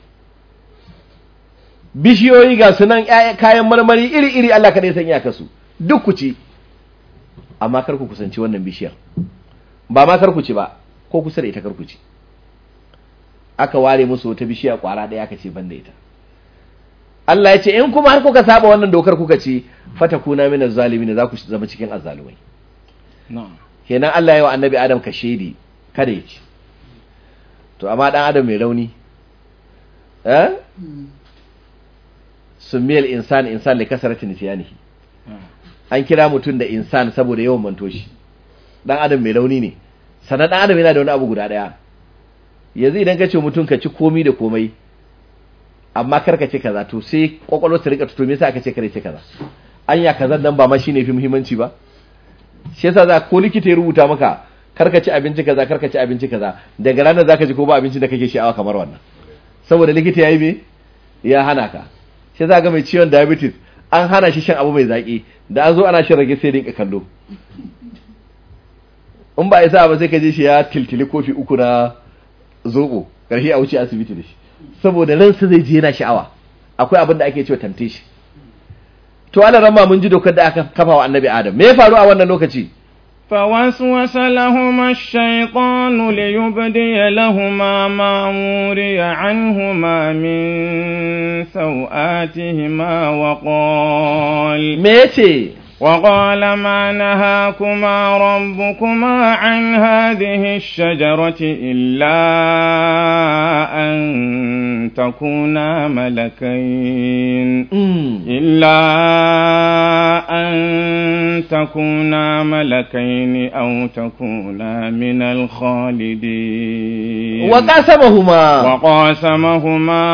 bishiyoyi ga sunan ƴaƴa- kayan marmari iri-iri Allah kaɗai san iyakarsu duk ku ci amma kar ku kusanci wannan bishiyar ba ma kar ku ci ba ko kusa da ita kar ku ci aka ware musu wata bishiya kwara ɗaya aka ce ban da ita Allah ya ce in kuma har kuka saba wannan dokar kuka ci fatakuna minaz zalimin za ku zama cikin azzalumai na'am kenan Allah ya wa annabi Adam ka shedi kada ya ci to amma dan Adam mai rauni eh sumiyal insan insan li kasarati nisyanihi an kira mutum da insan saboda yawan manto shi dan Adam mai rauni ne sannan dan Adam yana da wani abu guda daya yanzu idan ka ce mutum ka ci komi da komai amma kar ka ce kaza to sai kwakwalwar ta rika tuto me yasa aka ce kare ce kaza anya kaza dan ba ma shine fi muhimmanci ba shi yasa za ko likita ya rubuta maka karka ci abinci kaza karka ci abinci kaza daga ranar zaka ji ko ba abincin da kake sha'awa kamar wannan saboda likita yayi me ya hana ka shi yasa ga mai ciwon diabetes an hana shi shan abu mai zaki da an zo ana shan rage sai dinka kallo in ba isa ba sai ka je shi ya tiltili kofi uku na zobo karshe a wuce asibiti da shi saboda ransa zai je yana sha'awa akwai abin da ake cewa temptation to ana ramma mun ji dokar da aka kafa wa annabi adam me ya faru a wannan lokaci فوسوس لهما الشيطان ليبدي لهما ما وري عنهما من سوآتهما وقال me yace وقال ما نهاكما ربكما عن هذه الشجرة إلا أن تكونا ملكين mm. إلا أن تكونا ملكين أو تكونا من الخالدين وقاسمهما وقاسمهما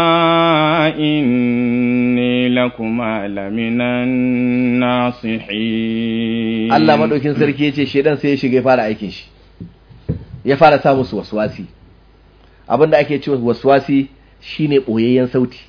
إني لكما لمن الناصحين Allah madaukin sarki yace shedan sai ya shiga ya fara aikin shi ya fara sa musu waswasi abinda ake cewa waswasi shine boyayyen sauti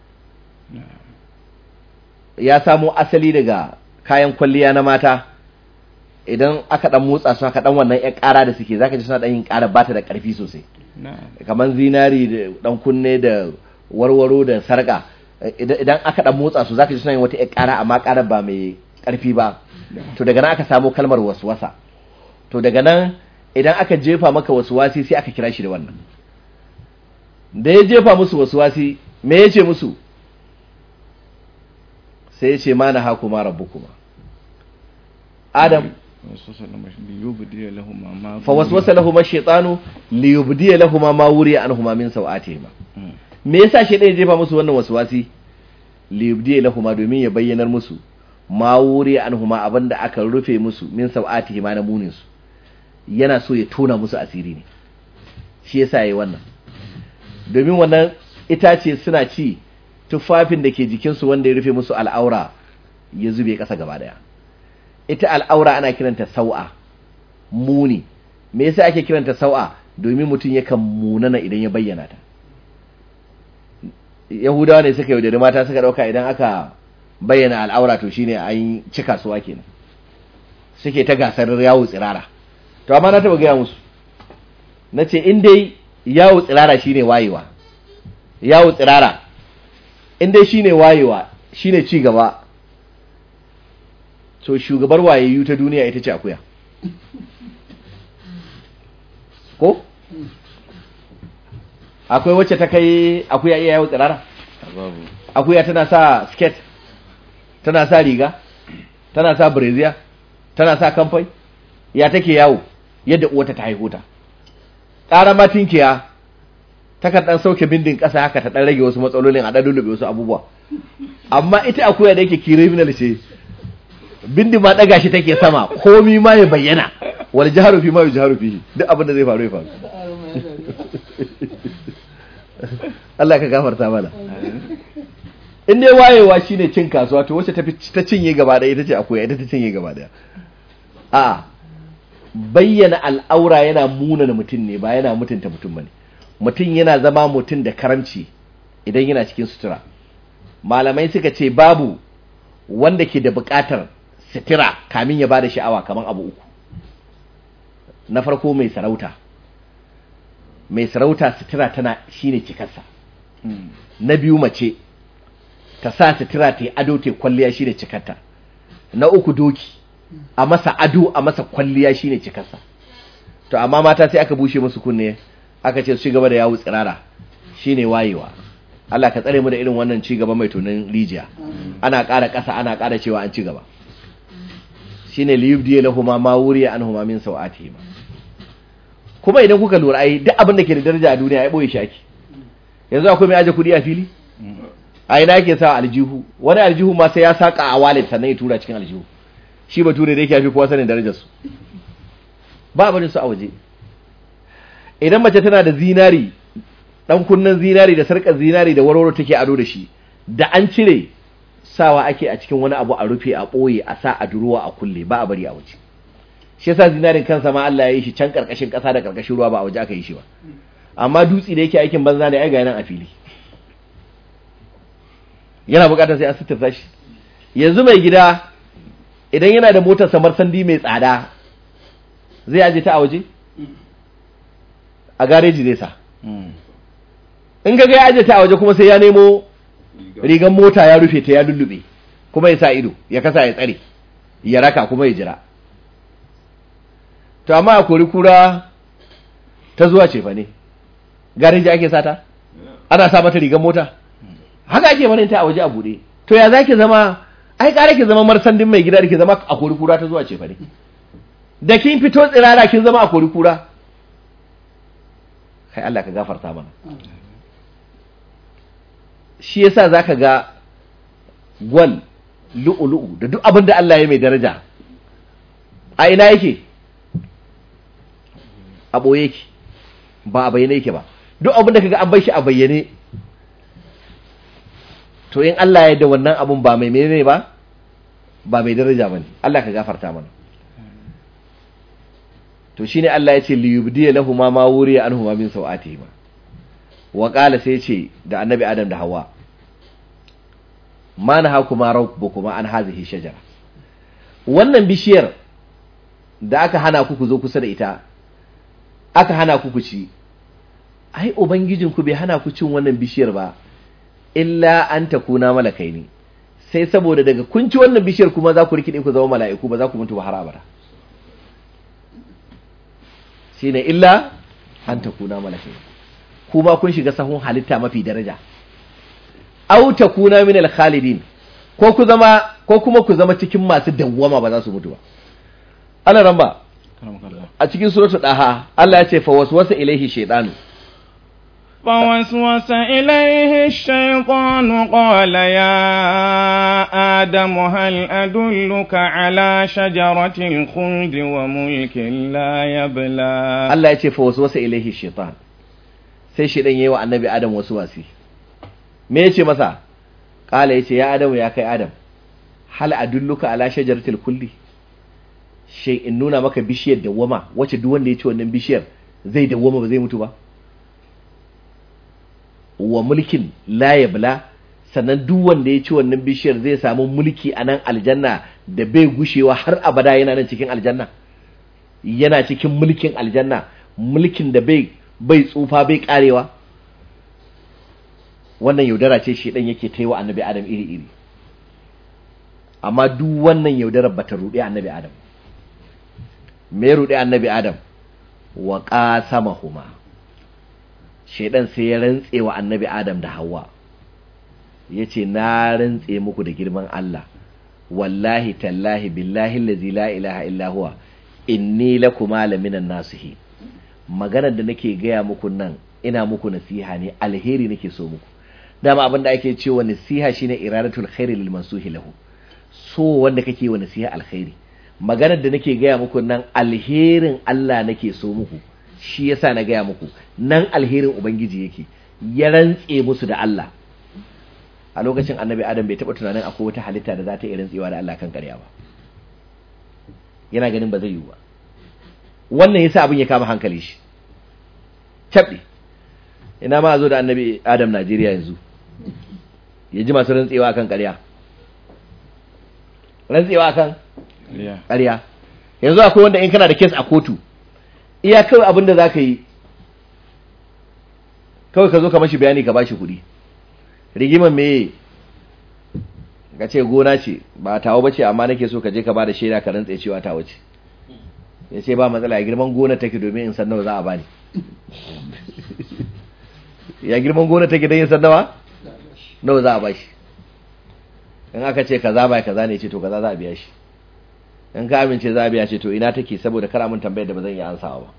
ya samo asali daga kayan kwalliya na mata idan aka dan motsa su aka dan wannan ƴan ƙara da suke zaka ji suna dan yin ƙara bata da ƙarfi sosai نعم kamar zinari da dan kunne da warwaro da sarka idan idan aka dan motsa su zaka ji suna yin wata ƴar ƙara amma ƙarar ba mai ƙarfi ba to daga nan aka samo kalmar waswasa to daga nan idan aka jefa maka waswasi sai aka kira shi da wannan da ya jefa musu waswasi me ya ce musu sai ya ce ma na hakuma rabbukuma adam وسوس لهم ليبدي لهما ما fa waswasa lahum ash-shaytanu liyubdiya lahum ma wuriya anhuma min sawatihima Mm. me yasa shaytan ya jefa musu wannan waswasi liyubdiya lahum domin ya bayyanar musu ma wuriya anhuma abinda aka rufe musu min sawatihima na munin su yana so ya tona musu asiri ne shi yasa yayi wannan domin wannan itace suna ci tufafin da ke jikinsu wanda ya rufe musu al'aura ya zube ƙasa gaba daya ita al'aura ana kiranta sau'a muni me yasa ake kiranta sau'a domin mutum yakan munana idan ya bayyana ta yahudawa ne suka yaudari mata suka dauka idan aka bayyana al'aura to shine an ci kasuwa kenan suke ta gasar yawo tsirara to amma na taba gaya musu na ce in dai yawo tsirara shine wayewa yawo tsirara in dai shine wayewa shine ci gaba to shugabar wayayyu ta duniya ita ce akuya ko akwai wacce ta kai akuya iya yawo tsirara babu akuya tana sa skirt tana sa riga tana sa brazier tana sa kamfai ya take yawo yadda uwata ta haihu ta ƙara ma tinkiya takan ɗan sauke bindin ƙasa haka ta ɗan rage wasu matsalolin a ɗan lullube wasu abubuwa amma ita akuya da yake criminal ce bindi ma ɗaga shi take sama komi ma ya bayyana wal jaharu fi ma yujharu fihi duk abin da zai faru ya faru Allah ka gafarta mana in dai wayewa shine cin kasuwa to wacce ta fi ta cinye gaba ɗaya ita ce akuya ita ta cinye gaba ɗaya a bayyana al'aura yana munana mutum ne ba yana mutunta mutum bane mutum yana zama mutum da karamci idan yana cikin sutura malamai suka ce babu wanda ke da buƙatar sutura kamin ya bada sha'awa kamar abu uku na farko mai sarauta mai sarauta sutura tana shine cikarsa Mm. na biyu mace ta sa sutura ta yi ado ta yi kwalliya shine cikarta na uku doki a masa ado a masa kwalliya shine cikarsa to amma mata sai aka bushe musu kunne aka ce su ci gaba da yawo tsirara shine wayewa Allah ka tsare mu da irin wannan ci gaba mai tunan rijiya ana ƙara ƙasa ana ƙara cewa an ci gaba shine liyubdiya lahuma ma wuriya anhuma min sawatihima kuma idan kuka lura ai duk abin da ke da daraja a duniya ya boye shi ake yanzu akwai mai aje kuɗi a fili a ina yake sa aljihu wani aljihu ma sai ya saka a wallet sannan ya tura cikin aljihu shi bature da yake yafi kowa sanin darajar su ba barin su a waje idan mace tana da zinari dan kunnen zinari da sarkar zinari da warwaro take ado da shi da an cire sawa ake a cikin wani abu a rufe a ɓoye a sa a durowa a kulle ba a bari a waje shi yasa zinarin kansa ma Allah ya yi shi can karkashin ƙasa da karkashin ruwa ba a waje aka yi shi ba amma dutse da yake aikin banza ne ai ga nan a fili yana bukatar sai an suturta shi yanzu mai gida idan yana da motar samar sandi mai tsada zai aje ta a waje a gareji zai sa Mm. in ga ya aje ta a waje kuma sai ya nemo rigan mota ya rufe ta ya lullube kuma ya sa ido ya kasa ya tsare ya raka kuma ya jira to amma a kori kura ta zuwa ce fa ne gareji ake sata ana sa mata rigan mota haka ake barin ta a waje a bude to ya zaki zama ai kare ki zama marsandin mai gida da ki zama a kori kura ta zuwa ce fa ne da kin fito tsirara kin zama a kori kura kai Allah ka gafarta mana shi yasa zaka ga gwal lu'ulu'u da duk abin da Allah ya mai daraja a ina yake a ɓoye yake ba a bayyane yake ba duk abin da kaga an bai shi a bayyane to in Allah ya da wannan abun ba mai menene ba ba mai daraja bane Allah ka gafarta mana to shine Allah ya ce li yubdi lahu ma ma wuriya anhuma min sawatihima wa qala sai ce da annabi adam da hawa ma nahakuma rabbukuma an hadhihi shajara wannan bishiyar da aka hana ku ku zo kusa da ita aka hana ku ku ci ai ubangijinku bai hana ku cin wannan bishiyar ba illa an takuna malakai ne sai saboda daga kun ci wannan bishiyar kuma za ku rikide ku zama mala'iku ba za ku mutu ba har abada shine illa an takuna malakai kuma kun shiga sahun halitta mafi daraja aw takuna min al-khalidin ko ku zama ko kuma ku zama cikin masu dawwama ba za su mutu ba ana ramba karamakallah a cikin suratul daha Allah ya ce fa waswasa ilaihi shaytanu فوسوس إليه الشيطان قال يا آدم هل أدلك على شجرة الخلد وملك لا يبلى Allah ya ce fa waswasa ilaihi shaytan sai shaydan yayi wa annabi Adam wasu wasi me yace masa kala yace ya Adam ya kai Adam hal adulluka ala shajaratil kulli shay in nuna maka bishiyar dawwama wacce duk wanda ya ci wannan bishiyar zai dawwama ba zai mutu ba wa mulkin la yabla sannan duk wanda ya ci wannan bishiyar zai samu mulki a nan aljanna da bai gushewa har abada yana nan cikin aljanna yana cikin mulkin aljanna mulkin da bai bai tsufa bai karewa wannan yaudara ce shi dan yake taiwa annabi adam iri iri amma duk wannan yaudarar bata ruɗe annabi adam me ruɗe annabi adam wa qasamahuma shaidan sai ya rantse wa annabi adam da hawa ya ce na rantse muku da girman Allah wallahi tallahi billahi allazi la ilaha illa huwa inni lakuma laminan nasihi maganar da nake gaya muku nan ina muku nasiha ne alheri nake so muku dama abin da ake cewa nasiha shine iradatul khairi lil mansuhi lahu so wanda kake wa nasiha alkhairi maganar da nake gaya muku nan alherin Allah nake so muku shi yasa na gaya muku nan alherin ubangiji yake ya rantse musu da Allah a lokacin annabi adam bai taɓa tunanin akwai wata halitta da za ta iya rantsewa da Allah kan ƙarya ba yana ganin ba zai yiwu ba wannan yasa abin ya kama hankali shi cabɗe ina ma a zo da annabi adam Najeriya yanzu ya ji masu rantsewa kan ƙarya rantsewa kan Yeah. ƙarya yanzu akwai wanda in kana da kes a kotu iya kawai abin da za ka yi kawai ka zo ka mashi bayani ka bashi kuɗi rigimar me ka ce gona ce ba tawo ba ce amma nake so ka je ka ba da shaida ka rantse cewa tawo ce ya ce ba matsala ya girman gona take domin in san nawa za a bani ya girman gona take don yin san nawa nawa za a bashi in aka ce kaza ba kaza ne ce to kaza za a biya shi in ka amince za a biya ce to ina take saboda kara mun tambayar da ba zan iya ansawa ba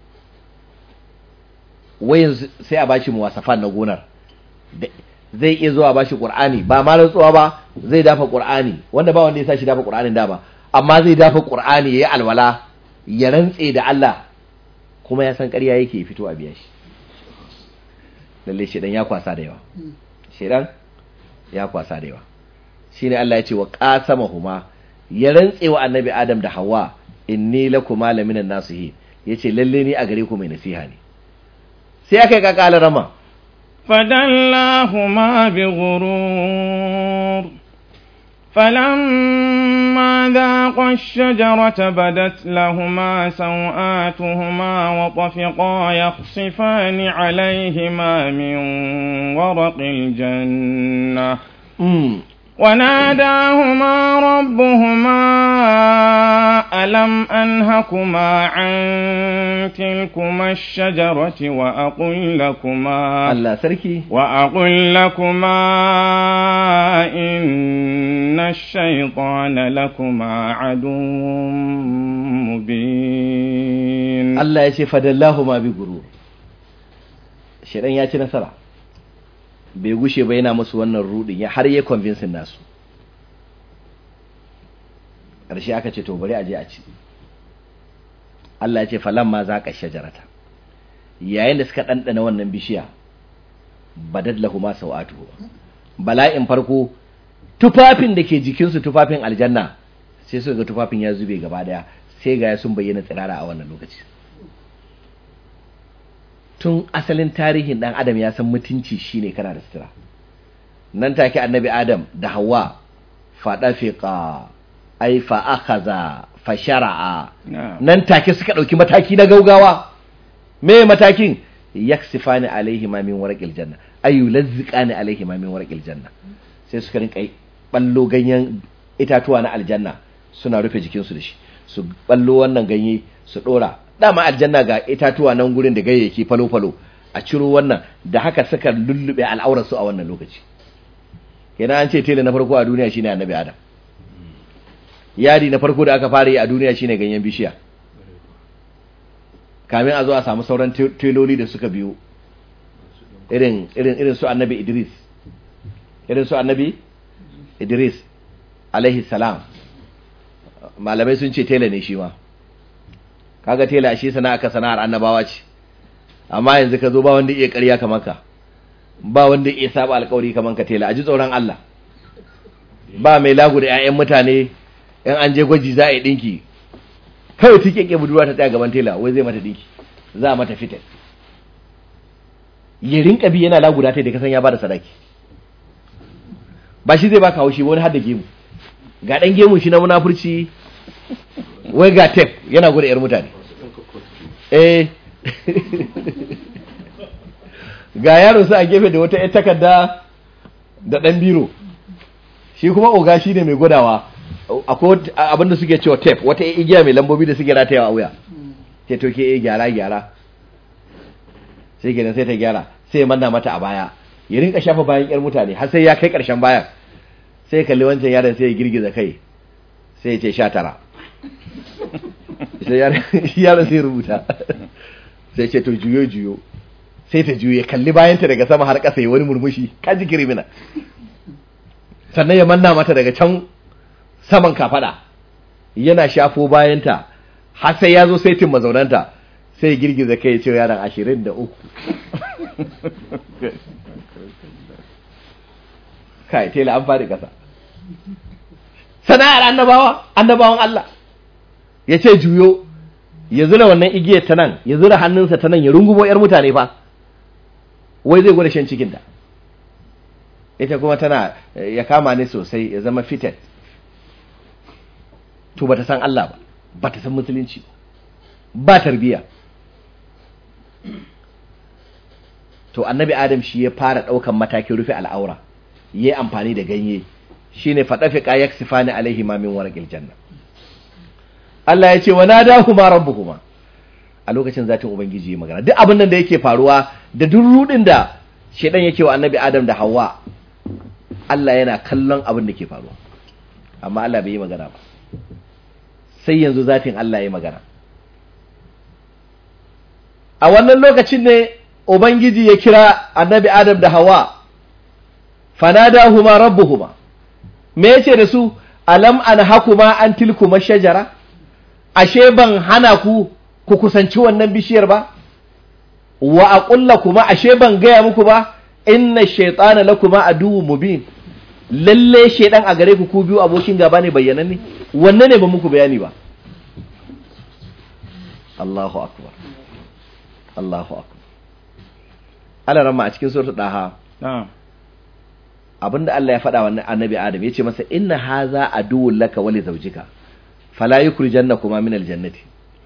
wayin sai a bashi muwasafan na gonar Da- zai iya zuwa bashi qur'ani ba ma rantsuwa ba zai dafa qur'ani wanda ba wanda ya sashi dafa qur'anin da ba amma zai dafa qur'ani yayi alwala ya rantse da Allah kuma ya san ƙarya yake ya fito a biya shi lalle shedan ya kwasa da yawa shedan ya kwasa da yawa shine Allah ya ce wa qasamahuma ya rantse wa annabi Adam da Hawwa inni lakuma laminan nasihi yace lalle ni a gare ku mai nasiha ne sai aka yi kakala rama فدلاهما بغرور فلما ذاقا الشجرة بدت لهما سوآتهما وطفقا يخصفان عليهما من ورق الجنة وناداهما ربهما ألم أنهكما عن تلكما الشجرة وأقل لكما Allah sarki وأقل لكما إن الشيطان لكما عدو مبين Allah ya ce fadallahu ma bi gurur shedan ya ci nasara bai gushe ba yana musu wannan rudin ya har ya convince nasu ƙarshe aka ce to bari a je a ci Allah ya ce falamma zaqa shajarata yayin da suka ɗanɗana wannan bishiya badad lahuma sawatuhu bala'in farko tufafin da ke jikinsu tufafin aljanna sai suka ga tufafin ya zube gaba daya sai ga ya sun bayyana tsirara a wannan lokaci tun asalin tarihin dan adam ya san mutunci shine kana da sutura nan take annabi adam da hawa fada fiqa ai fa akhadha fa shar'a نعم nan take suka dauki mataki na gaugawa me matakin yaksifani alaihi ma min warqil janna ay yulazziqani alaihi ma min warqil janna sai suka rinka ballo ganyen itatuwa na aljanna suna rufe jikinsu da shi su ballo wannan ganye su dora dama aljanna ga itatuwa nan gurin da gayyaki falo falo a ciro wannan da haka suka lullube al'aurar su a wannan lokaci kenan an ce tele na farko a duniya shine annabi adam yadi na farko da aka fara yi a duniya shine ganyen bishiya kamin a zo a samu sauran te- teloli da suka biyo irin irin irin su annabi Idris irin su annabi Idris alaihi salam malamai sun ce tela ne shi ma kaga tela shi sana'a ka sana'ar annabawa ce amma yanzu ka zo ba wanda iya ƙarya kamar ka ba wanda iya saba alƙawari kamar ka tela a ji tsoron Allah ba mai lagu da 'ya'yan mutane in an je gwaji za a yi ɗinki kawai take ke budurwa ta tsaya gaban tela wai zai mata ɗinki za a mata fitar ya rinka bi yana lagu da ta da kasan ya bada sadaki ba shi zai baka haushi ba wani har da gemu ga ɗan gemu shi na munafurci wai ga tef yana gwada 'yar mutane eh ga yaro su a gefe da wata 'yar takarda da ɗan biro shi kuma oga shi ne mai gwadawa akwai abin da suke cewa tape wata igiya mai lambobi da suke ratayawa a wuya ce to ke gyara gyara sai kenan sai ta gyara sai ya manna mata a baya ya rinka shafa bayan yar mutane har sai ya kai karshen bayan sai ya kalli wancan yaron sai ya girgiza kai sai ya ce sha tara sai yaron sai ya rubuta sai ce to juyo juyo sai ta juyo ya kalli bayanta daga sama har ƙasa ya wani murmushi kaji kirimina sannan ya manna mata daga can saman kafada yana shafo bayanta har sai ya zo saitin mazaunanta sai girgiza kai ce yaran ashirin da uku kai tela an faɗi ƙasa sana'ar annabawa annabawan Allah ya ce juyo ya zura wannan igiyar ta nan ya zura hannunsa ta nan ya rungumo 'yar mutane fa wai zai gwada shan cikinta ita kuma tana ya kama ne sosai ya zama fitted to bata san Allah ba bata san musulunci ba ba tarbiya to annabi adam shi ya fara daukan matakin rufe al'aura yayi amfani da ganye shine fadafiqa yaksifani alaihi ma min warqil janna Allah ya ce wa nadahuma rabbuhuma a lokacin zatin ubangiji ya magana duk abin nan da yake faruwa da duk rudin da shedan yake wa annabi adam da Hawwa Allah yana kallon abin da ke faruwa amma Allah bai yi magana ba sai yanzu zatin Allah ya magana a wannan lokacin ne ubangiji ya kira annabi adam da hawa fanadahuma rabbuhuma me yace da su alam anhakuma an tilkuma shajara ashe ban hana ku ku kusanci wannan bishiyar ba wa aqulla kuma ashe ban gaya muku ba inna shaytana lakuma aduwwun mubin lalle shaydan a gare ku ku biyu abokin gaba ne bayyananne wanne ne ba muku bayani ba Allahu akbar Allahu akbar Allah ramma a cikin suratul daha na'am abinda Allah ya faɗa wa annabi Adam yace masa inna haza aduwwun laka wa li zawjika fala yukhrijannakuma min aljannati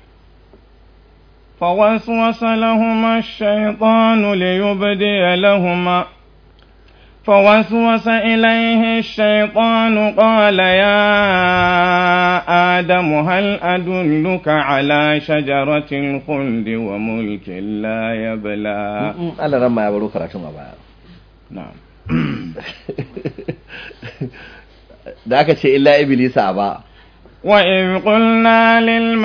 فوسوس لهما الشيطان ليبدي لهما فوسوس إليه الشيطان قال يا آدم هل أدلك على شجرة الخلد وملك لا يبلى Allah ramma ya baro karatun a baya نعم da aka ce illa iblisa ba وإذ قلنا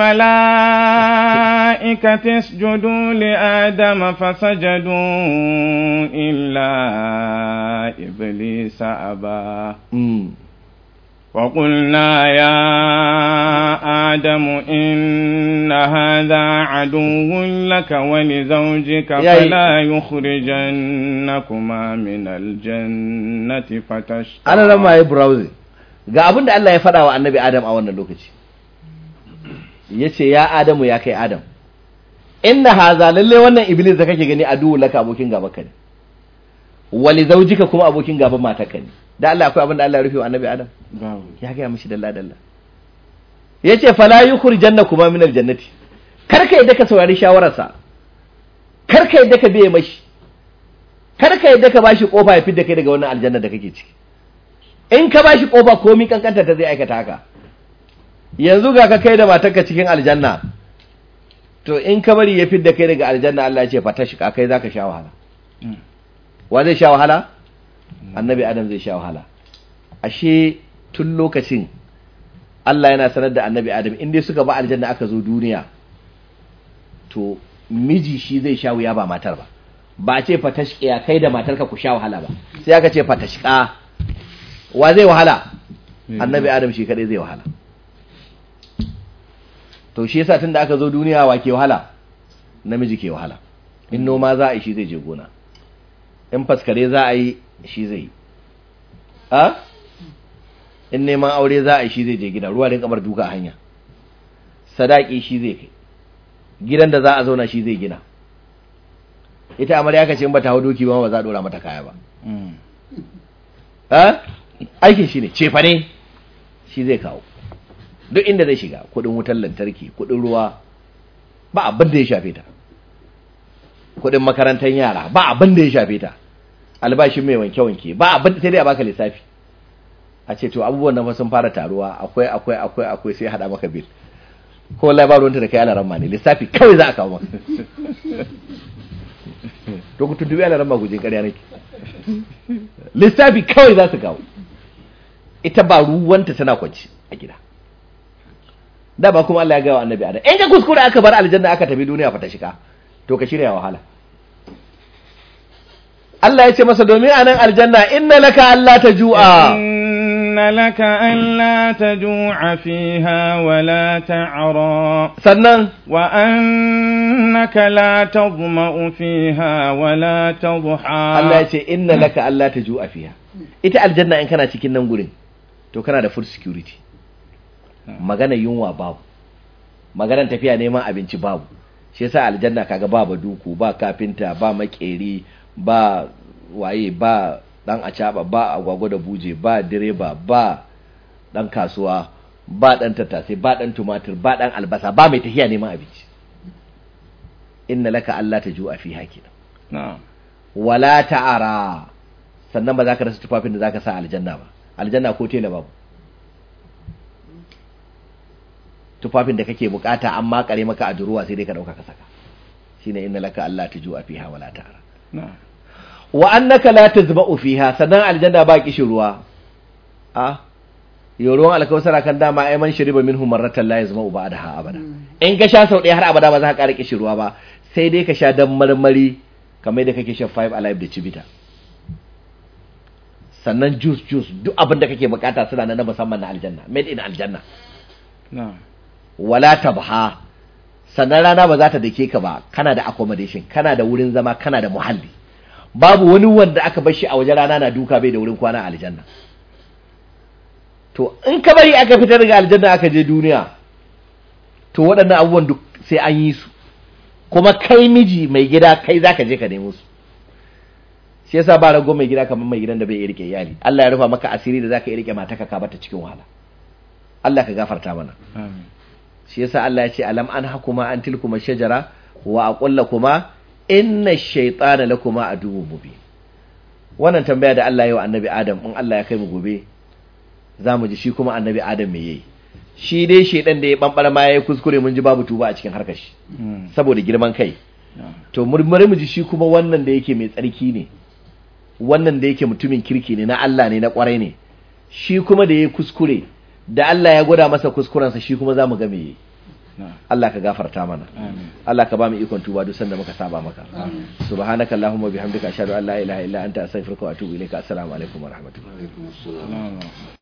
للملائكة اسجدوا لآدم فسجدوا إلا إبليس أبى mm. وقلنا يا آدم إن هذا عدو لك ولزوجك يا- فلا يخرجنكما من الجنة فتشقى ana ramma ya browsing ga abin da Allah ya faɗa wa annabi Adam a wannan lokaci ya ce ya Adamu ya kai Adam inna haza lalle wannan iblis da kake gani aduwu laka abokin gaba ka ne wali zaujika kuma abokin gaban matarka ne da Allah akwai abin da Allah ya rufe wa annabi Adam babu. ya gaya mishi dalla dalla ya ce fala yukhrijanna kuma min aljannati kar ka yadda ka saurari shawararsa kar ka yadda ka biye mashi kar ka yadda ka bashi kofa ya fidda kai daga wannan aljanna da kake ciki in ka bashi kofa komi kankanta ta zai aikata haka yanzu ga ka kai da matarka cikin aljanna to in ka bari ya fidda kai daga aljanna Allah ya ce fata shi kai zaka sha wahala Mm. wa zai sha wahala annabi adam zai sha wahala ashe tun lokacin Allah yana sanar da annabi adam in dai suka ba aljanna aka zo duniya to miji shi zai sha wuya ba matar ba ba a ce fatashkiya kai da matarka ku sha wahala ba sai aka ce fatashka wa zai wahala annabi adam shi kadai zai wahala to shi yasa tunda aka zo duniya wa ke wahala namiji ke wahala in noma za a yi shi zai je gona in faskare za a yi shi zai yi a in neman aure za a yi shi zai je gida ruwa din kamar duka a hanya sadaki shi zai kai gidan da za a zauna shi zai gina ita amarya ka ce in ba ta hau doki ba ba za a dora mata kaya ba a aikin shi ne cefa ne shi zai kawo duk inda zai shiga kudin wutar lantarki kudin ruwa ba abin da ya shafe ta kudin makarantar yara ba abin da ya shafe ta albashin mai wanke-wanke ba abin da sai dai a baka lissafi a ce to abubuwan nan fa sun fara taruwa akwai akwai akwai akwai sai hada maka bil ko wallahi ba ruwanta da kai alaran ma ne lissafi kawai za a kawo maka to ku tuntubi alaran ma gujin ƙarya nake lissafi kawai za su kawo ita ba ruwanta tana kwanci a gida da ba kuma Allah ya gawa annabi adam in ka kuskure aka bar aljanna aka tafi duniya fa ta shiga to ka shirya wahala Allah ya ce masa domin anan aljanna inna laka alla tajua inna laka alla tajua fiha wa la ta'ra sannan wa annaka la tadma'u fiha wa la tadha Allah ya ce inna laka alla tajua fiha ita aljanna in kana cikin nan gurin to kana da food security magana yunwa babu maganar tafiya neman abinci babu shi yasa aljanna kaga ba baduku ba kafinta ba makeri ba waye ba dan acaba ba agwagwa da buje ba direba ba dan kasuwa ba dan tattasai ba dan tumatir ba dan albasa ba mai tafiya neman abinci inna laka alla tajua fi hakina na'am wala ta'ara sannan ba za ka rasa tufafin da za ka sa aljanna ba aljanna ko tela babu tufafin da kake bukata an makare maka a duruwa sai dai ka dauka ka saka shine inna laka Allah tujua fiha wala ta'ara na'am wa annaka la tazba'u fiha sannan aljanna ba kishin ruwa a yau ruwan alkawsara kan dama ai man shariba minhu marratan la yazma'u ba'daha abada in ka sha sau ɗaya har abada ba za ka ƙara kishin ruwa ba sai dai ka sha dan marmari kamar da kake shan five alive da cibita sannan juice juice duk abin da kake bukata suna nan na musamman na aljanna made in aljanna na'am wala tabha sannan rana ba za ta dake ka ba kana da accommodation kana da wurin zama kana da muhalli babu wani wanda aka bar shi a waje rana na duka bai da wurin kwana a aljanna to in ka bari aka fitar daga aljanna aka je duniya to waɗannan abubuwan duk sai an yi su kuma kai miji mai gida kai zaka je ka nemo su shi yasa ba rago mai gida kamar mai gidan da bai iya rike iyali Allah ya rufa maka asiri da zaka iya rike mataka ka bata cikin wahala Allah ka gafarta mana amin shi yasa Allah ya ce alam an hakuma an tilkuma shajara wa aqul lakuma inna shaytana lakuma aduwwun mubin wannan tambaya da Allah ya yi wa annabi Adam in Allah ya kai mu gobe zamu ji shi kuma annabi Adam me yayi shi dai shedan da ya bambara ma yayi kuskure mun ji babu tuba a cikin harkar shi Mm. saboda girman kai na'am to murmuri mu ji shi kuma wannan da yake mai tsarki ne wannan da yake mutumin kirki ne na Allah ne na kwarai ne shi kuma da yayi kuskure da Allah ya gwada masa kuskurensa shi kuma zamu ga me yayi na'am Allah ka gafarta mana amin Allah ka ba mu ikon tuba duk sanda muka saba maka subhanaka allahumma bihamdika ashhadu an la ilaha illa anta astaghfiruka wa atubu ilaika assalamu alaikum wa rahmatullahi na'am